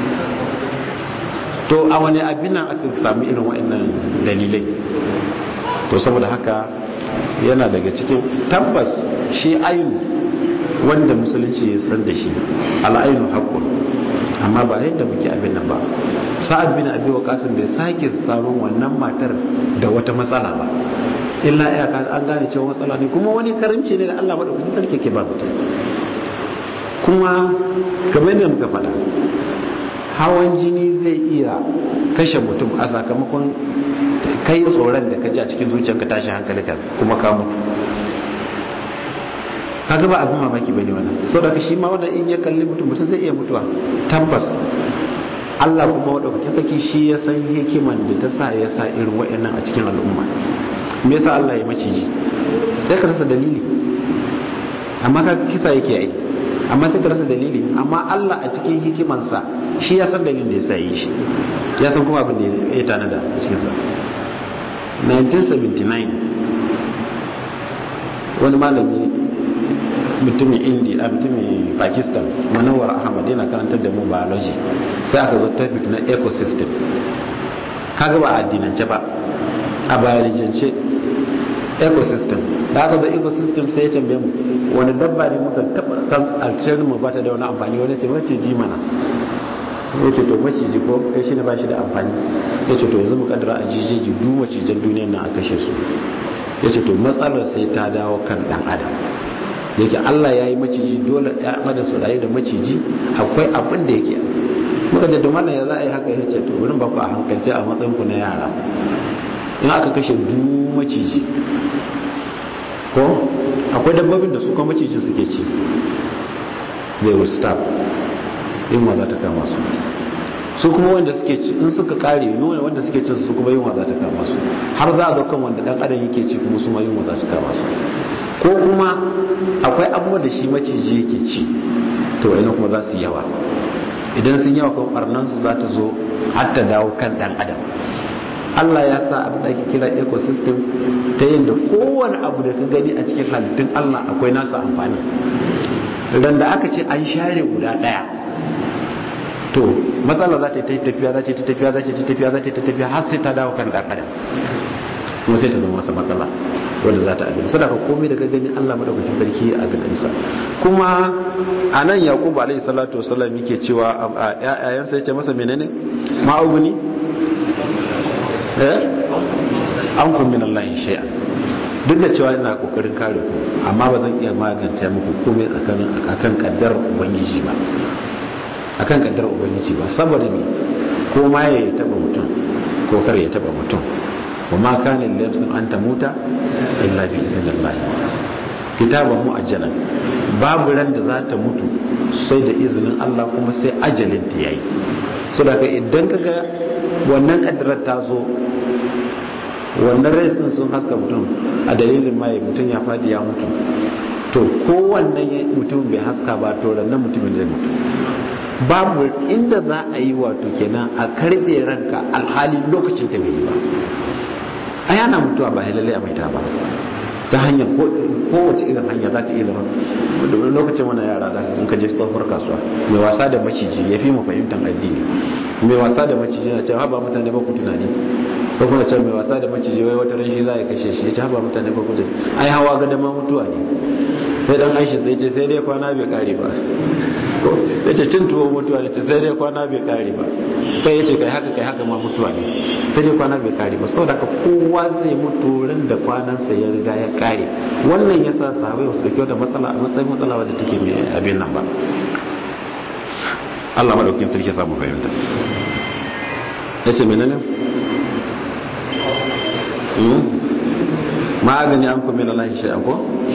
B: to a wani abin nan aka sami irin wa'annan dalilai to saboda haka yana daga cikin tabbas shi ayin wanda musulunci ya san da shi al'ainu haqqun amma ba yadda muke abin nan ba sa'ad bin abi waqasim bai sake tsaron wannan matar da wata matsala ba illa ya ka an gane cewa matsala ne kuma wani karimci ne da Allah madaukakin sarki ke ba mutum kuma kamar yadda muka faɗa hawan jini zai iya kashe mutum a sakamakon kai tsoron da ka ji a cikin zuciyarka tashi hankali ka kuma ka mutu kaga ba abin mamaki bane wannan saboda shi ma wanda in ya kalli mutum mutum zai iya mutuwa tabbas Allah kuma wadaukakin saki shi ya san hikiman da ta sa ya sa irin wa'annan a cikin al'umma me yasa Allah ya maciji sai ka rasa dalili amma ka kisa yake yi amma sai ka rasa dalili amma Allah a cikin hikimansa shi ya san dalilin da ya sa yi shi ya san kuma abin da ya tanada a cikin sa 1979 wani malami mutumin indi a mutumin pakistan manawar ahmad yana karantar da mu biology sai aka zo topic na ecosystem kaga ba a addinance ba a biologance ecosystem da aka zo ecosystem sai ya tambaye mu wani dabba ne muka taba san alciyar mu ba ta da wani amfani wani ce maciji mana ya ce to maciji ko kai shi ne ba shi da amfani ya ce to yanzu mu kaddara a jijiji duk macijan duniyar nan a kashe su ya ce to matsalar sai ta dawo kan dan adam yake Allah ya yi maciji dole ya mada su rayu da maciji akwai abin da yake muka ce mana ya za a yi haka ya ce to wurin ba ku a hankalci a matsayin ku na yara in aka kashe du maciji ko akwai dabbobin da su kuma macijin suke ci they will stop yunwa za ta kama su su kuma wanda suke ci in suka kare yunwa wanda suke cin su kuma yunwa za ta kama su har za a zo kan wanda dan adam yake ci kuma su ma yunwa za ta kama su ko kuma akwai abubuwa da shi maciji yake ci to wani kuma za su yawa idan sun yawa kuma barnan su za ta zo har ta dawo kan dan adam Allah ya sa abin da ake kira ecosystem ta yin da kowane abu da ka gani a cikin halittun Allah akwai nasa amfani ran da aka ce an share guda daya to matsala za ta yi tafiya za ta yi tafiya za ta yi tafiya za ta yi tafiya har sai ta dawo kan dan adam kuma sai ta zama masa matsala wanda za ta abin sadaka komai da ka gani Allah madaukakin sarki a gadansa kuma a nan yaqubu alaihi salatu wasallam yake cewa a ƴaƴayensa yace masa menene ma'uguni eh an kun min Allah shay'a duk da cewa ina kokarin kare ku amma ba zan iya magance muku komai tsakanin akan kaddar ubangiji ba akan kaddar ubangiji ba saboda me ko ma ya taba mutum ko kar ya taba mutum wa ma kana lafsin an tamuta illa bi iznillah kitaban muajjalan babu ran da za ta mutu sai da izinin Allah kuma sai ajalin ta yayi so da ka idan kaga wannan kaddarar ta zo wannan rais din sun haska mutum a dalilin mai mutum ya fadi ya mutu to kowannan mutum bai haska ba to rannan mutumin zai mutu babu inda za a yi wato kenan a karbe ranka alhali lokacin ta bai yi ba a yana mutuwa ba lalle a maita ba ta hanyar kowace irin hanya za ta iya zama lokacin wani yara za in ka je tsohuwar kasuwa mai wasa da maciji ya fi mu fahimtar addini mai wasa da maciji na cewa ba mutane ba ku tunani ko kuma cewa mai wasa da maciji wai wata ran shi za ya kashe shi ya ce ba mutane ba ku tunani ai hawa ga dama mutuwa ne sai dan aishi sai ce sai dai kwana bai kare ba ya ce cin tuwo mutuwa ne sai dai kwana bai kare ba kai ya ce kai haka kai haka ma mutuwa ne sai dai kwana bai kare ba saboda haka kowa zai mutu ran da kwanansa ya riga ya kare wannan ya sa sahabai wasu dauki wata matsala a matsayin matsala wadda take mai abin nan ba Allah madaukin sarki ya samu fahimta ya ce menene ma gani an kuma Allah shi ko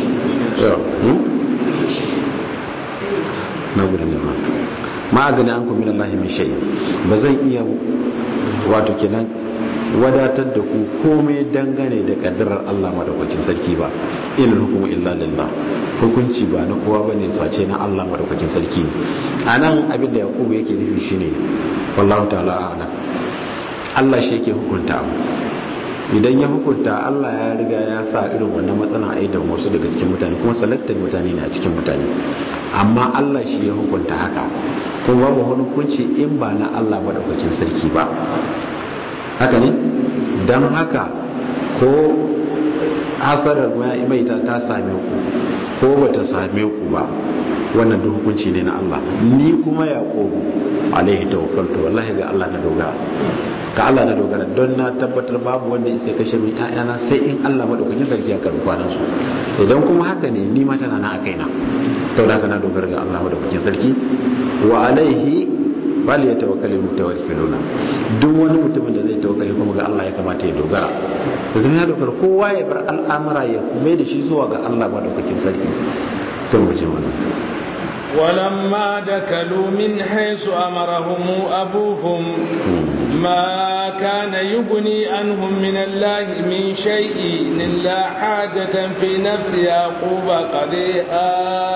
B: na gudun nema ma gani an kuma Allah min shayi ba zan iya wato kenan wadatar da ku komai dangane da kaddarar Allah madaukakin sarki ba in hukumu illa lillah hukunci ba na kowa bane sace na Allah madaukakin sarki anan abin da Yakubu yake nufi shine wallahu ta'ala a'lam Allah shi yake hukunta abu idan ya hukunta Allah ya riga ya sa irin wannan matsala a idan wasu daga cikin mutane kuma selected mutane ne a cikin mutane amma Allah shi ya hukunta haka kuma babu wani hukunci in ba na Allah madaukakin sarki ba haka ne don haka ko hasarar mai ta ta same ku ko bata same ku ba wannan duk hukunci ne na Allah ni kuma yaqubu alaihi tawakkaltu wallahi ga Allah na dogara ga Allah na dogara don na tabbatar babu wanda sai kashe min ƴaƴana sai in Allah madaukakin sarki ya karbi kwanan su idan kuma haka ne ni ma tana na akai na saboda haka na dogara ga Allah madaukakin sarki wa alaihi bal ya tawakkali mutawakkiluna duk wani mutumin da zai tawakkali kuma ga Allah ya kamata ya dogara da zama ya dogara kowa ya bar al'amura ya mai da shi zuwa ga Allah madaukakin sarki tun mu je wannan
A: ولما دكلوا من حيث أمرهم أبوهم ما كان يغني عنهم من الله من شيء إلا حاجة في نفس يعقوب قضيها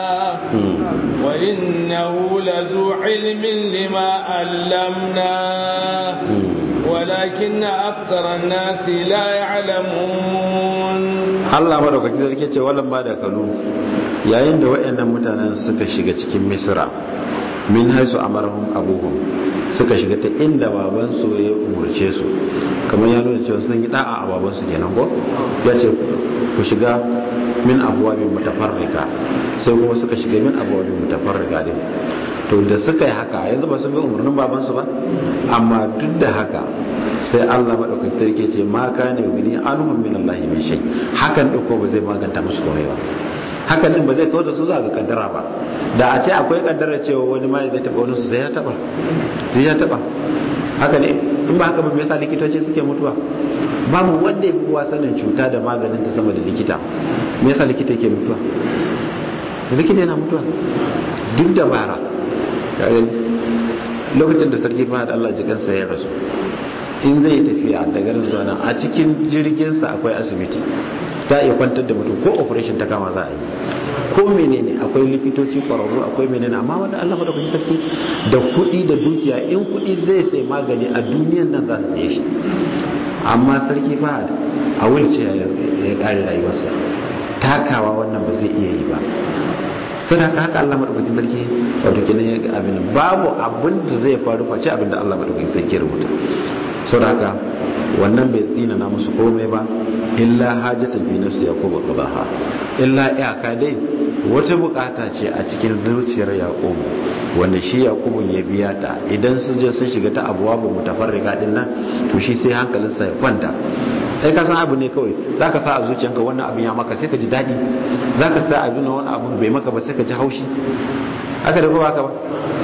A: وإنه لذو علم لما علمناه ولكن أكثر الناس لا يعلمون
B: الله مدوكاkin sarki ce wallan ba da kalu yayin da wayannan mutanen suka shiga cikin misra min haisu amarahum abuhum suka shiga ta inda babansu ya umurce su kamar ya nuna cewa sun yi da'a a babansu kenan ko ya ce ku shiga min abuwabin mutafarrika sai kuma suka shiga min abuwabin mutafarrika din to da suka yi haka yanzu ba sun bi umarnin babansu ba amma duk da haka sai Allah madaukakin sarki ce ma kana yuni anhum min Allah min shay hakan din ko ba zai maganta musu komai ba hakan din ba zai kawo da su za ga kaddara ba da a ce akwai kaddara cewa wani ma zai taba wani su sai ya taba sai ya taba haka ne in ba haka ba me yasa likitoci suke mutuwa babu wanda ya fi kowa sanin cuta da maganin ta sama da likita me yasa likita yake mutuwa likita yana mutuwa duk dabara lokacin da sarki fahad Allah jikansa ya rasu in zai tafiya da garin zuwa nan a cikin jirginsa akwai asibiti za a iya kwantar da mutum ko operation ta kama za a yi ko menene akwai likitoci kwararru akwai menene amma wanda Allah da kuma sarki da kuɗi da dukiya in kuɗi zai sai magani a duniyan nan za su saye shi amma sarki fahad a wulce ya kare rayuwarsa takawa wannan ba zai iya yi ba sai da haka Allah madaukakin sarki wato kenan ya ga abin babu abin da zai faru face abin da Allah madaukakin sarki rubuta sau da haka wannan bai tsina na musu komai ba illa hajjatan fi nafsi yaqubu qadaha illa iyaka dai wata bukata ce a cikin zuciyar yaqubu wanda shi yaqubu ya biya ta idan sun je sun shiga ta abuwa ba mutafarrika din nan to shi sai hankalinsa ya kwanta sai ka san abu ne kawai za ka sa a zuciyanka wannan abin ya maka sai ka ji daɗi za ka sa abin wani abu bai maka ba sai ka ji haushi haka da kuma haka ba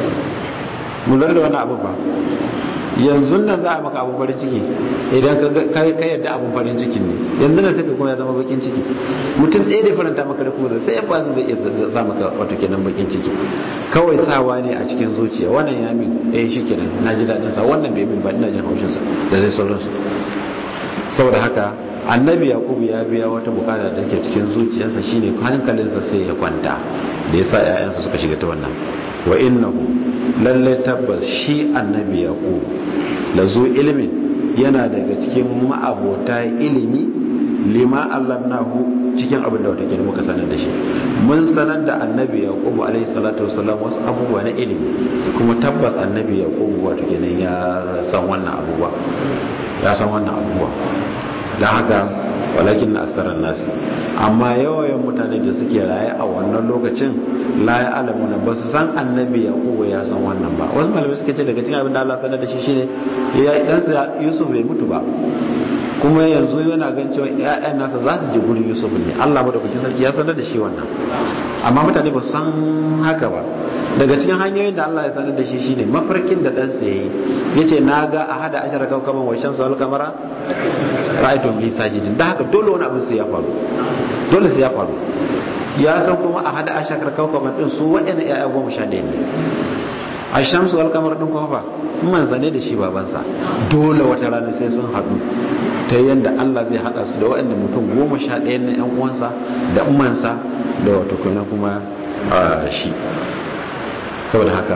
B: mu lura da wannan abu ba yanzu nan za a maka abin farin ciki idan ka yadda abin farin cikin ne yanzu nan sai ka kuma ya zama bakin ciki mutum ɗaya da faranta maka da kuma sai ya bazin zai iya sa maka wato kenan bakin ciki kawai sawa ne a cikin zuciya wannan ya min eh shi kenan na ji daɗin sa wannan bai min ba ina jin haushin sa da zai sauransu saboda haka annabi yakubu ya biya wata bukata da ke cikin zuciyarsa shine hankalinsa sai ya kwanta da yasa ƴaƴansa suka shiga ta wannan wa innahu lalle tabbas shi annabi yakubu lazu ilmin yana daga cikin ma'abota ilimi lima allamnahu cikin abin da wata ke muka sanar da shi mun sanar da annabi yakubu alaihi salatu wasallam wasu abubuwa na ilimi kuma tabbas annabi yakubu wato kenan ya san wannan abubuwa ya san wannan abubuwa don haka walakin na aksarar nasi amma yawayen mutane da suke raye a wannan lokacin la ya alamu na ba su san annabi ya kowa ya san wannan ba wasu malamai suke ce daga cikin abin da Allah sanar da shi shine ya ɗansa Yusuf bai mutu ba kuma yanzu yana gan cewa ƴaƴan nasa za su je gurin Yusuf ne Allah madaukakin sarki ya sanar da shi wannan amma mutane ba su san haka ba daga cikin hanyoyin da Allah ya sanar da shi shine mafarkin da ɗansa ya yi ya ce na ga a hada ashara kaukaban wa shamsu wal kamara ra'aytu li sajidin da haka dole wani abin sai ya faru dole sai ya faru ya san kuma a hada ashara kaukaban din su wa'ina ya'ya goma sha ɗaya ne a shamsu wal kamara din kuma fa manzane da shi babansa dole wata rana sai sun haɗu ta yadda Allah zai haɗa su da waɗanda mutum goma sha ɗaya na 'yan uwansa da umansa da wata kuna kuma shi saboda haka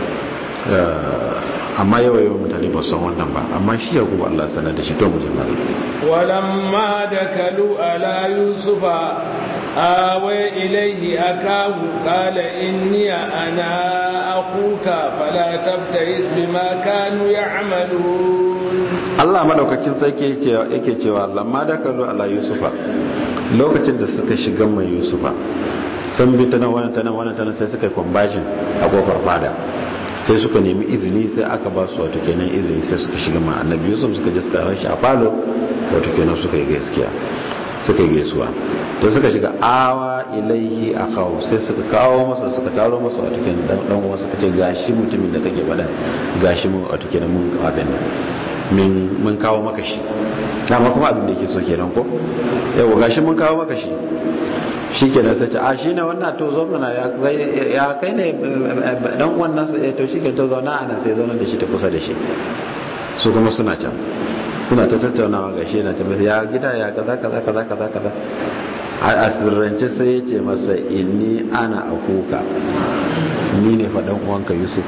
B: amma yawa yawan mutane ba san wannan ba amma shi ya kuma Allah sanar da shi to muje mala
A: walamma da kalu ala yusufa awe ilaihi akahu qala inni ana akuka fala tabtais bima kanu ya'malun
B: Allah madaukakin sarki yake cewa lamma da kalu ala yusufa lokacin da suka shiga mai yusufa sun bi ta nan wannan ta nan wannan ta nan sai suka yi conversion a kofar fada sai suka nemi izini sai aka ba su wato kenan izini sai suka shiga ma annabi yusuf suka je suka ran shi a falo wato kenan suka yi gaskiya suka yi gaisuwa to suka shiga awa ilaihi akawu sai suka kawo masa suka taro masa wato kenan dan dan uwa suka ce gashi mutumin da kake faɗa gashi mun wato kenan mun abin min mun kawo maka shi dama kuma abin da yake so kenan ko yawa gashi mun kawo maka shi shi ke nan sace a shi ne wannan to zo mana ya kai ne dan wannan to shi ke to zauna a nan sai zauna da shi ta kusa da shi su kuma suna can suna ta tattaunawa ga shi na ta ya gida ya kaza kaza kaza kaza kaza a asirrance sai ya ce masa inni ana akuka ni ne faɗan uwanka yusuf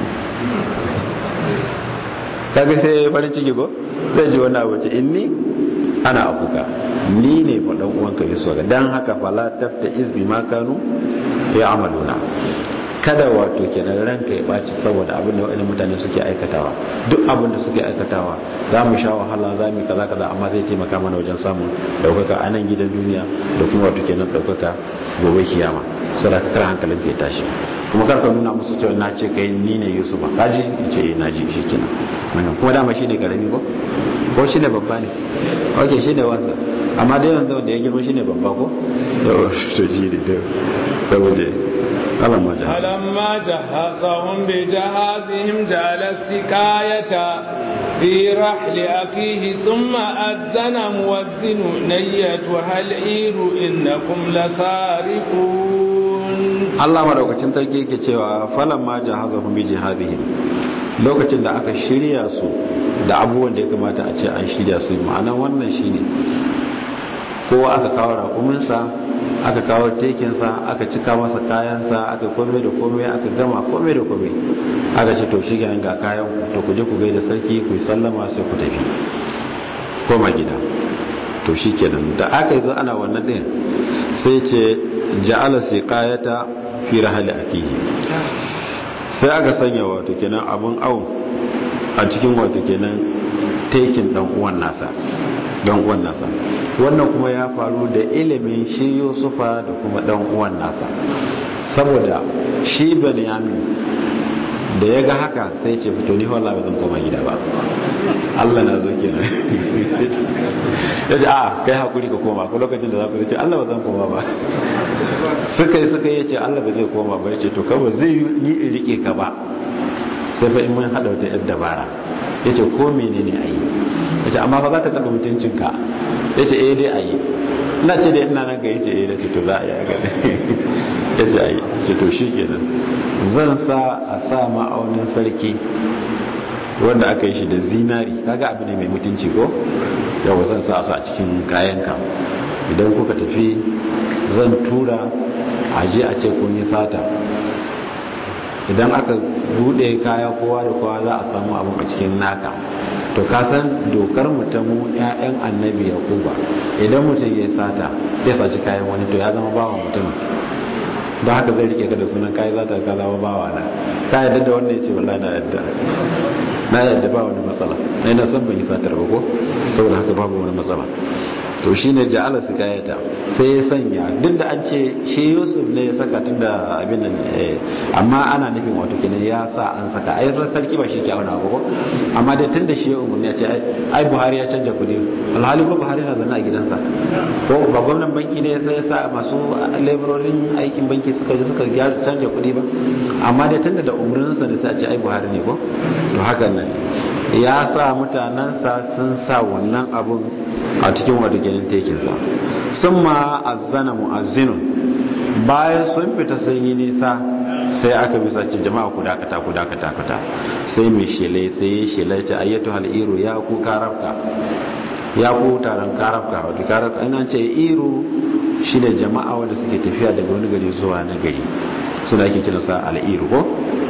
B: kaga sai farin ciki ko zai ji wani abu ce inni ana akuka ni ne fa dan uwanka Yusuf ga dan haka fala tabta izbi ma kanu ya amaluna kada wato kenan ranka ya baci saboda abin da waɗannan mutane suke aikatawa duk abin da suke aikatawa za mu sha wahala za mu kaza kaza amma zai taimaka mana wajen samun daukaka a nan gidan duniya da kuma wato kenan daukaka gobe kiyama saboda ka kar hankalin ka ya tashi kuma kar ka nuna musu cewa na ce kai ni ne Yusuf ka ji ce eh na ji shikenan wannan kuma dama shine karami ko ko shine babba ne okay shine wansa amma dai yanzu wanda ya girma shine babba ko to ji ne da waje
A: فلما جهزهم بجهازهم جعل السكاية في رحل أخيه ثم أذن مؤذن نيتها العير إنكم لسارقون
B: Allah madaukakin sarki yake cewa falamma jahazahum bi jihazihim lokacin da aka shirya su da abubuwan da ya kamata a ce an shirya su ma'ana wannan shine kowa aka kawo rakuminsa aka kawo tekinsa aka cika masa kayansa aka kome da kome aka gama kome da kome aka ce to shi ga kayan to ku je ku gaida sarki ku yi sallama sai ku tafi koma gida to shi kenan da aka yi zo ana wannan ɗin sai ce ja'ala siqayata fi rahali akihi sai aka sanya wato kenan abun awon a cikin wato kenan tekin dan uwan nasa dan uwan nasa wannan kuma ya faru da ilimin shi Yusufa da kuma dan uwan nasa saboda shi Benyamin da ya ga haka sai ce fito ni wallahi ba zan koma gida ba Allah na zo kenan ya ce a kai hakuri ka koma ko lokacin da za ku ce Allah ba zan koma ba suka yi suka yi ce Allah ba zai koma ba ya ce to kawai zai yi in rike ka ba sai fa in mun hada wata yar dabara ya ce ko menene a yi ya ce amma fa za ta taɓa mutuncinka ya ce eh dai a yi ina ce dai ina nan ga ya ce eh da ce to za a yi a gani ya ce a yi ce to shi kenan zan sa a sa ma'aunin sarki wanda aka yi shi da zinari kaga abu ne mai mutunci ko yawa zan sa su a cikin kayanka idan kuka tafi zan tura a je a ce kun yi sata idan aka bude kaya kowa da kowa za a samu abin a cikin naka to ka san dokar mu ta mu ƴaƴan annabi yakuba idan mutum ya sata ya saci kayan wani to ya zama bawa mutum don haka zai rike ka da sunan kayi za ta ka zama bawa na ka yadda da wannan ya ce wallahi na yadda na yadda ba wani matsala na yana son ban yi satar ba ko saboda haka babu wani matsala to shi ne ja'ala su kayata sai ya sanya duk da an ce shi yusuf ne ya saka tun da abin nan amma ana nufin wato kenan ya sa an saka ai sarki ba shi ke auna ba ko amma dai tun da shi ya umarni ya ce ai buhari ya canja kudi alhali ko buhari na zana a gidansa ko ba gwamnan banki ne sai ya sa masu labororin aikin banki suka ji suka canja kudi ba amma dai tun da umarninsa ne sai a ce ai buhari ne ko to hakan nan ya sa mutanensa sun sa wannan abun a cikin wadda kenan tekinsa sun ma azzana mu'azzinun bayan sun fita sun yi nisa sai aka bisa ce jama'a ku dakata ku dakata kata sai mai shele sai ya shele ce ayyatu hal'iru ya ku karafka ya ku taron karafka wadda karafka ina ce iru shi da jama'a wadda suke tafiya daga wani gari zuwa na gari suna ake kiransa al'iru ko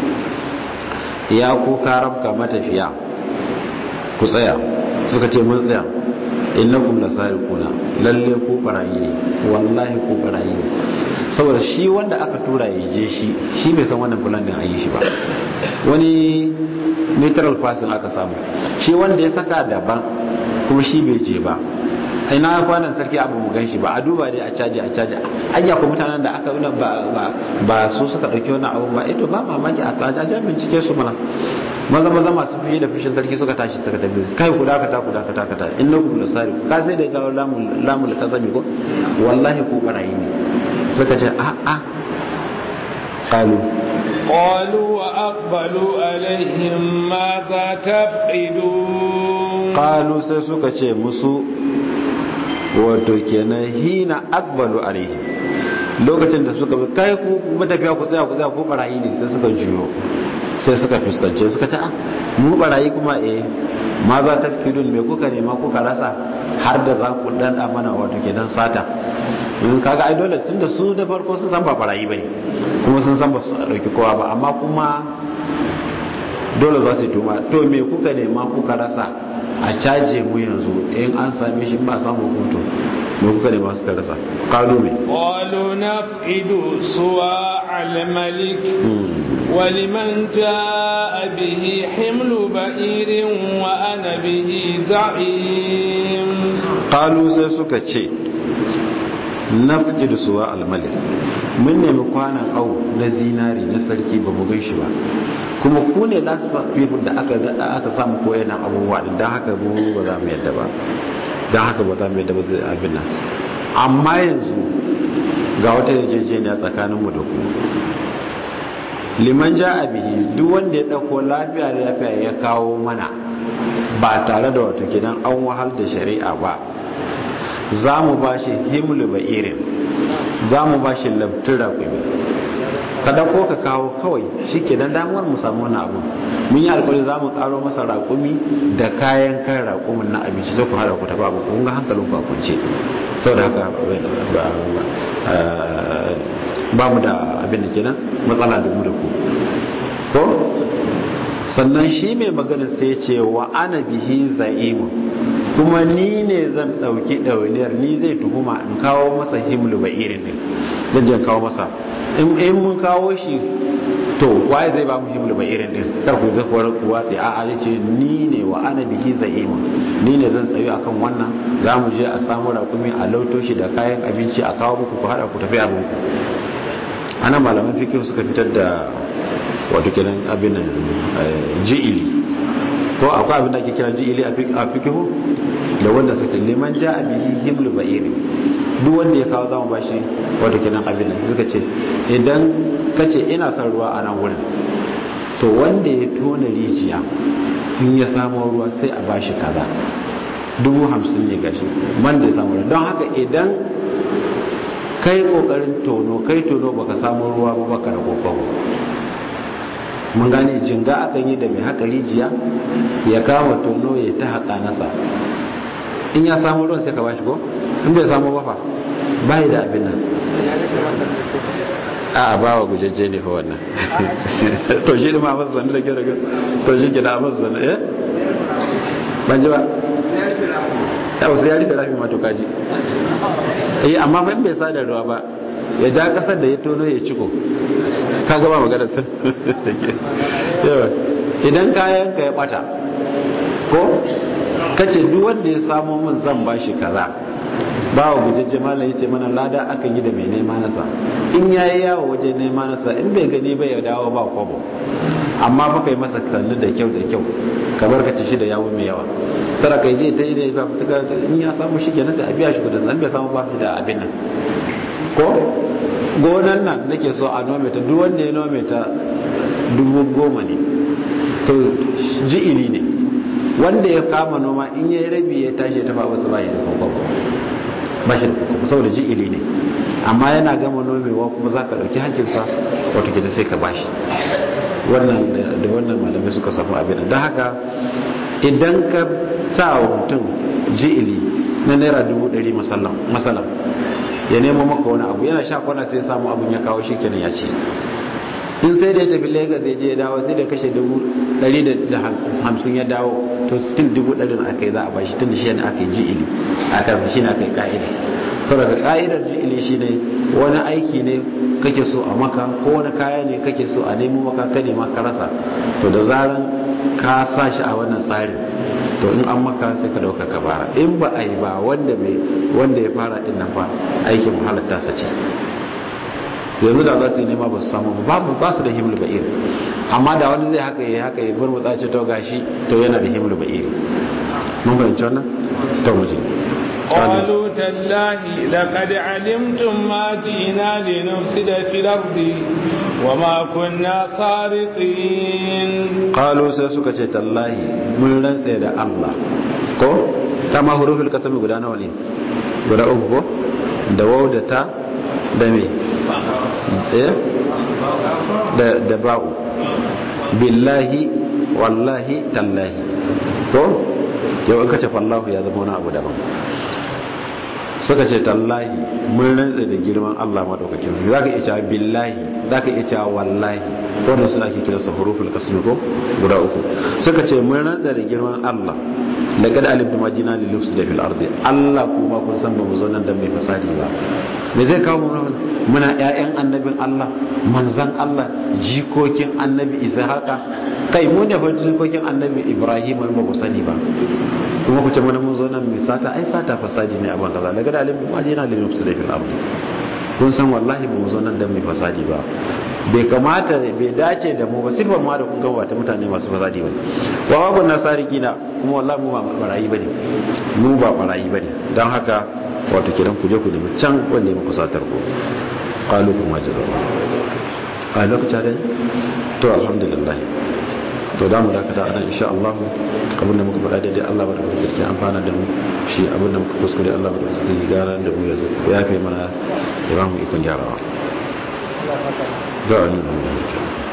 B: ya ku karafka matafiya ku tsaya suka ce mun tsaya innakum lasariquna lalle ku barayi ne wallahi ku barayi ne saboda shi wanda aka tura ya je shi shi bai san wannan plan din ayi shi ba wani neutral person aka samu shi wanda ya saka daban kuma shi bai je ba ina kwanan sarki abu mu gan shi ba a duba dai a caji a caji ayya ko mutanen da aka nuna ba ba ba su suka dauki wannan abu ba ito ba mamaki a tsaja bincike su mana maza maza masu fiye da fushin sarki suka tashi suka tafi kai ku dakata ku dakata kata innakum lasari ka sai da gawo lamul lamul kasami ko wallahi ku barayi ne suka ce a a qalu
A: قالوا وأقبلوا عليهم ماذا تفقدون
B: qalu sai suka ce musu wato kenan hina akbalu alaihi lokacin da suka bi kai ku matafiya ku tsaya ku tsaya ku barayi ne sai suka juyo sai suka fuskance suka ce mu barayi kuma eh ma za ta fi me kuka nema kuka rasa har da za ku dan mana wato kenan sata in kaga ai dole tunda su da farko sun san ba barayi bane kuma sun san ba su dauki kowa ba amma kuma dole za su yi tuma to me kuka nema kuka rasa a caje mu yanzu in an same shi ba samu hukunto me kuka nema suka rasa kalu me
A: قالوا نفقد سواع الملك ولمن جاء به حمل بئير وأنا به زعيم
B: kalu sai suka ce nafki da suwa almalik mun nemi kwanan au na zinari na sarki ba mu gan shi ba kuma ku ne last people da aka aka samu koyan abubuwa din dan haka mu ba za mu yadda ba dan haka ba za mu yadda ba zai abin nan amma yanzu ga wata yarjejeniya tsakanin mu da ku liman ja bihi duk wanda ya dauko lafiya da lafiya ya kawo mana ba tare da wato kidan an wahal da shari'a ba za mu ba shi himlu ba irin za mu ba shi labtun raƙumi kada ko ka kawo kawai shi ke don damuwar mu samu wani abu mun yi alkawari za mu karo masa raƙumi da kayan kan raƙumin na abinci sai ku hada ku tafi abu kun ga hankalin ku a kunce sau da haka ba mu da abin da kenan matsala da mu da ku ko sannan shi mai magana sai ce wa ana bihi za'imu kuma ni ne zan ɗauki ɗawainiyar ni zai tuhuma in kawo masa himlu ba irin ne zan jan kawo masa in mun kawo shi to waye zai ba mu himlu ba irin din kar ku zai kuwar kuwa sai a'a ya ce ni ne wa ana bihi za'ima ni ne zan tsayu akan wannan za mu je a samu rakumi a lauto shi da kayan abinci a kawo muku ku haɗa ku tafi abin ku ana malaman fikir suka fitar da wato kenan abin ji'ili ko akwai abin da ake kira ji'ili a fikihu da wanda suka liman ja a bihi himlu ba'iri duk wanda ya kawo zama bashi wato kenan abin da suka ce idan ka ce ina son ruwa a nan wurin to wanda ya tona rijiya in ya samu ruwa sai a bashi kaza dubu hamsin ne gashi man da ya samu ruwa don haka idan kai kokarin tono kai tono baka samu ruwa ba baka da kokawo mun gane jinga akan yi da mai haka rijiya ya kama tono ya ta haka nasa in ya samu ruwan sai ka bashi ko in bai samu ba fa bai da abin nan a ba wa gujajje ne fa wannan to shi ma masu zane da gyara to shi gida masu zane eh ban ji ba yau sai ya rufe rafi ma to kaji eh amma fa in bai sa da ruwa ba ya ja kasar da ya tono ya ciko ka gaba magana sun idan kayan ka ya bata ko kace duk wanda ya samo min zan bashi kaza ba wa gujajje malam yace mana lada akan yi da mai nema nasa in yayi yawo waje nema nasa in bai gani ba ya dawo ba kwabo amma fa kai masa kalli da kyau da kyau kamar ka ci shi da yawo mai yawa tara kai je ta yi da in ya samu shi kenan sai a biya shi kudin san bai samu ba shi da abin nan ko gonan nan nake so a nome ta duk wanda ya nome ta dubu goma ne to ji'ili ne wanda ya kama noma in ya yi rabi ya tashi ya tafa wasu bayi da kwakwakwa ba shi da kwakwakwa saboda ji'ili ne amma yana gama nomewa kuma za ka ɗauki hankinsa wato gida sai ka bashi wannan da wannan malamai suka samu abin don haka idan ka sa wa mutum ji'ili na naira dubu ɗari masalam ya nemo maka wani abu yana sha kwana sai ya samu abun ya kawo shi kenan ya ci in sai da ya tafi lagos ya je ya dawo sai da kashe dubu ɗari da hamsin ya dawo to still dubu ɗari aka yi za a bashi tun da shi ne aka yi ji'ili a kansa shi ne aka yi ka'ida saboda ka'idar ji'ili shi ne wani aiki ne kake so a maka ko wani kaya ne kake so a nemo maka ka nema ka rasa to da zaran ka sa shi a wannan tsarin to in an maka sai ka dauka ka fara in ba a yi ba wanda wanda ya fara din nan fa aikin halatta sa ce yanzu da za su yi nema ba su samu babu ba su da himlu ba'ir amma da wani zai haka yi haka yi bar mutsa ce to gashi to yana da himlu ba'ir mun fahimci wannan to mu je
A: قالوا تالله لقد علمتم ما جئنا لنفسد في الأرض وما كنا سارقين
B: قالوا سيسوك تالله من رنسي da Allah ko ta ma hurufin kasami guda nawa ne guda uku ko da wau da ta da me eh da da ba'u billahi wallahi tallahi ko yau in kace fallahu ya zama wani abu daban suka ce tallahi mun rantsa da girman Allah madaukakin sarki zaka iya cewa billahi zaka iya cewa wallahi wannan suna ke kiransa huruful qasmi ko guda uku suka ce mun rantsa da girman Allah laqad alimtu ma jina lil lufs fil ardi Allah kuma kun san ba mu zo nan dan mai fasadi ba me zai kawo mu muna ƴaƴan annabin Allah manzan Allah jikokin annabi Ishaqa kai mu ne fa jikokin annabi Ibrahim ba ku sani ba kuma ku ce mana mun zo nan mai sata ai sata fasadi ne a ban kaza daga dalil ma jina lil nufs fil ardi kun san wallahi ba mu zo nan dan mai fasadi ba bai kamata bai dace da mu ba sifar ma da kun ga wata mutane masu fasadi bane wa wa nasari gina kuma wallahi mu ba barayi bane mu ba barayi bane dan haka wato kiran ku je ku nemi can wanda ya muku satar ku qalu kuma jazaa'u a lokacin da to alhamdulillah to da mu dakata a nan insha Allah abin da muka faɗa daidai Allah bada kuma kirki amfana da mu shi abin da muka kuskure Allah bada kuma zai gara da mu yanzu ya kai mana ya ba mu ikon gyarawa za a nuna mu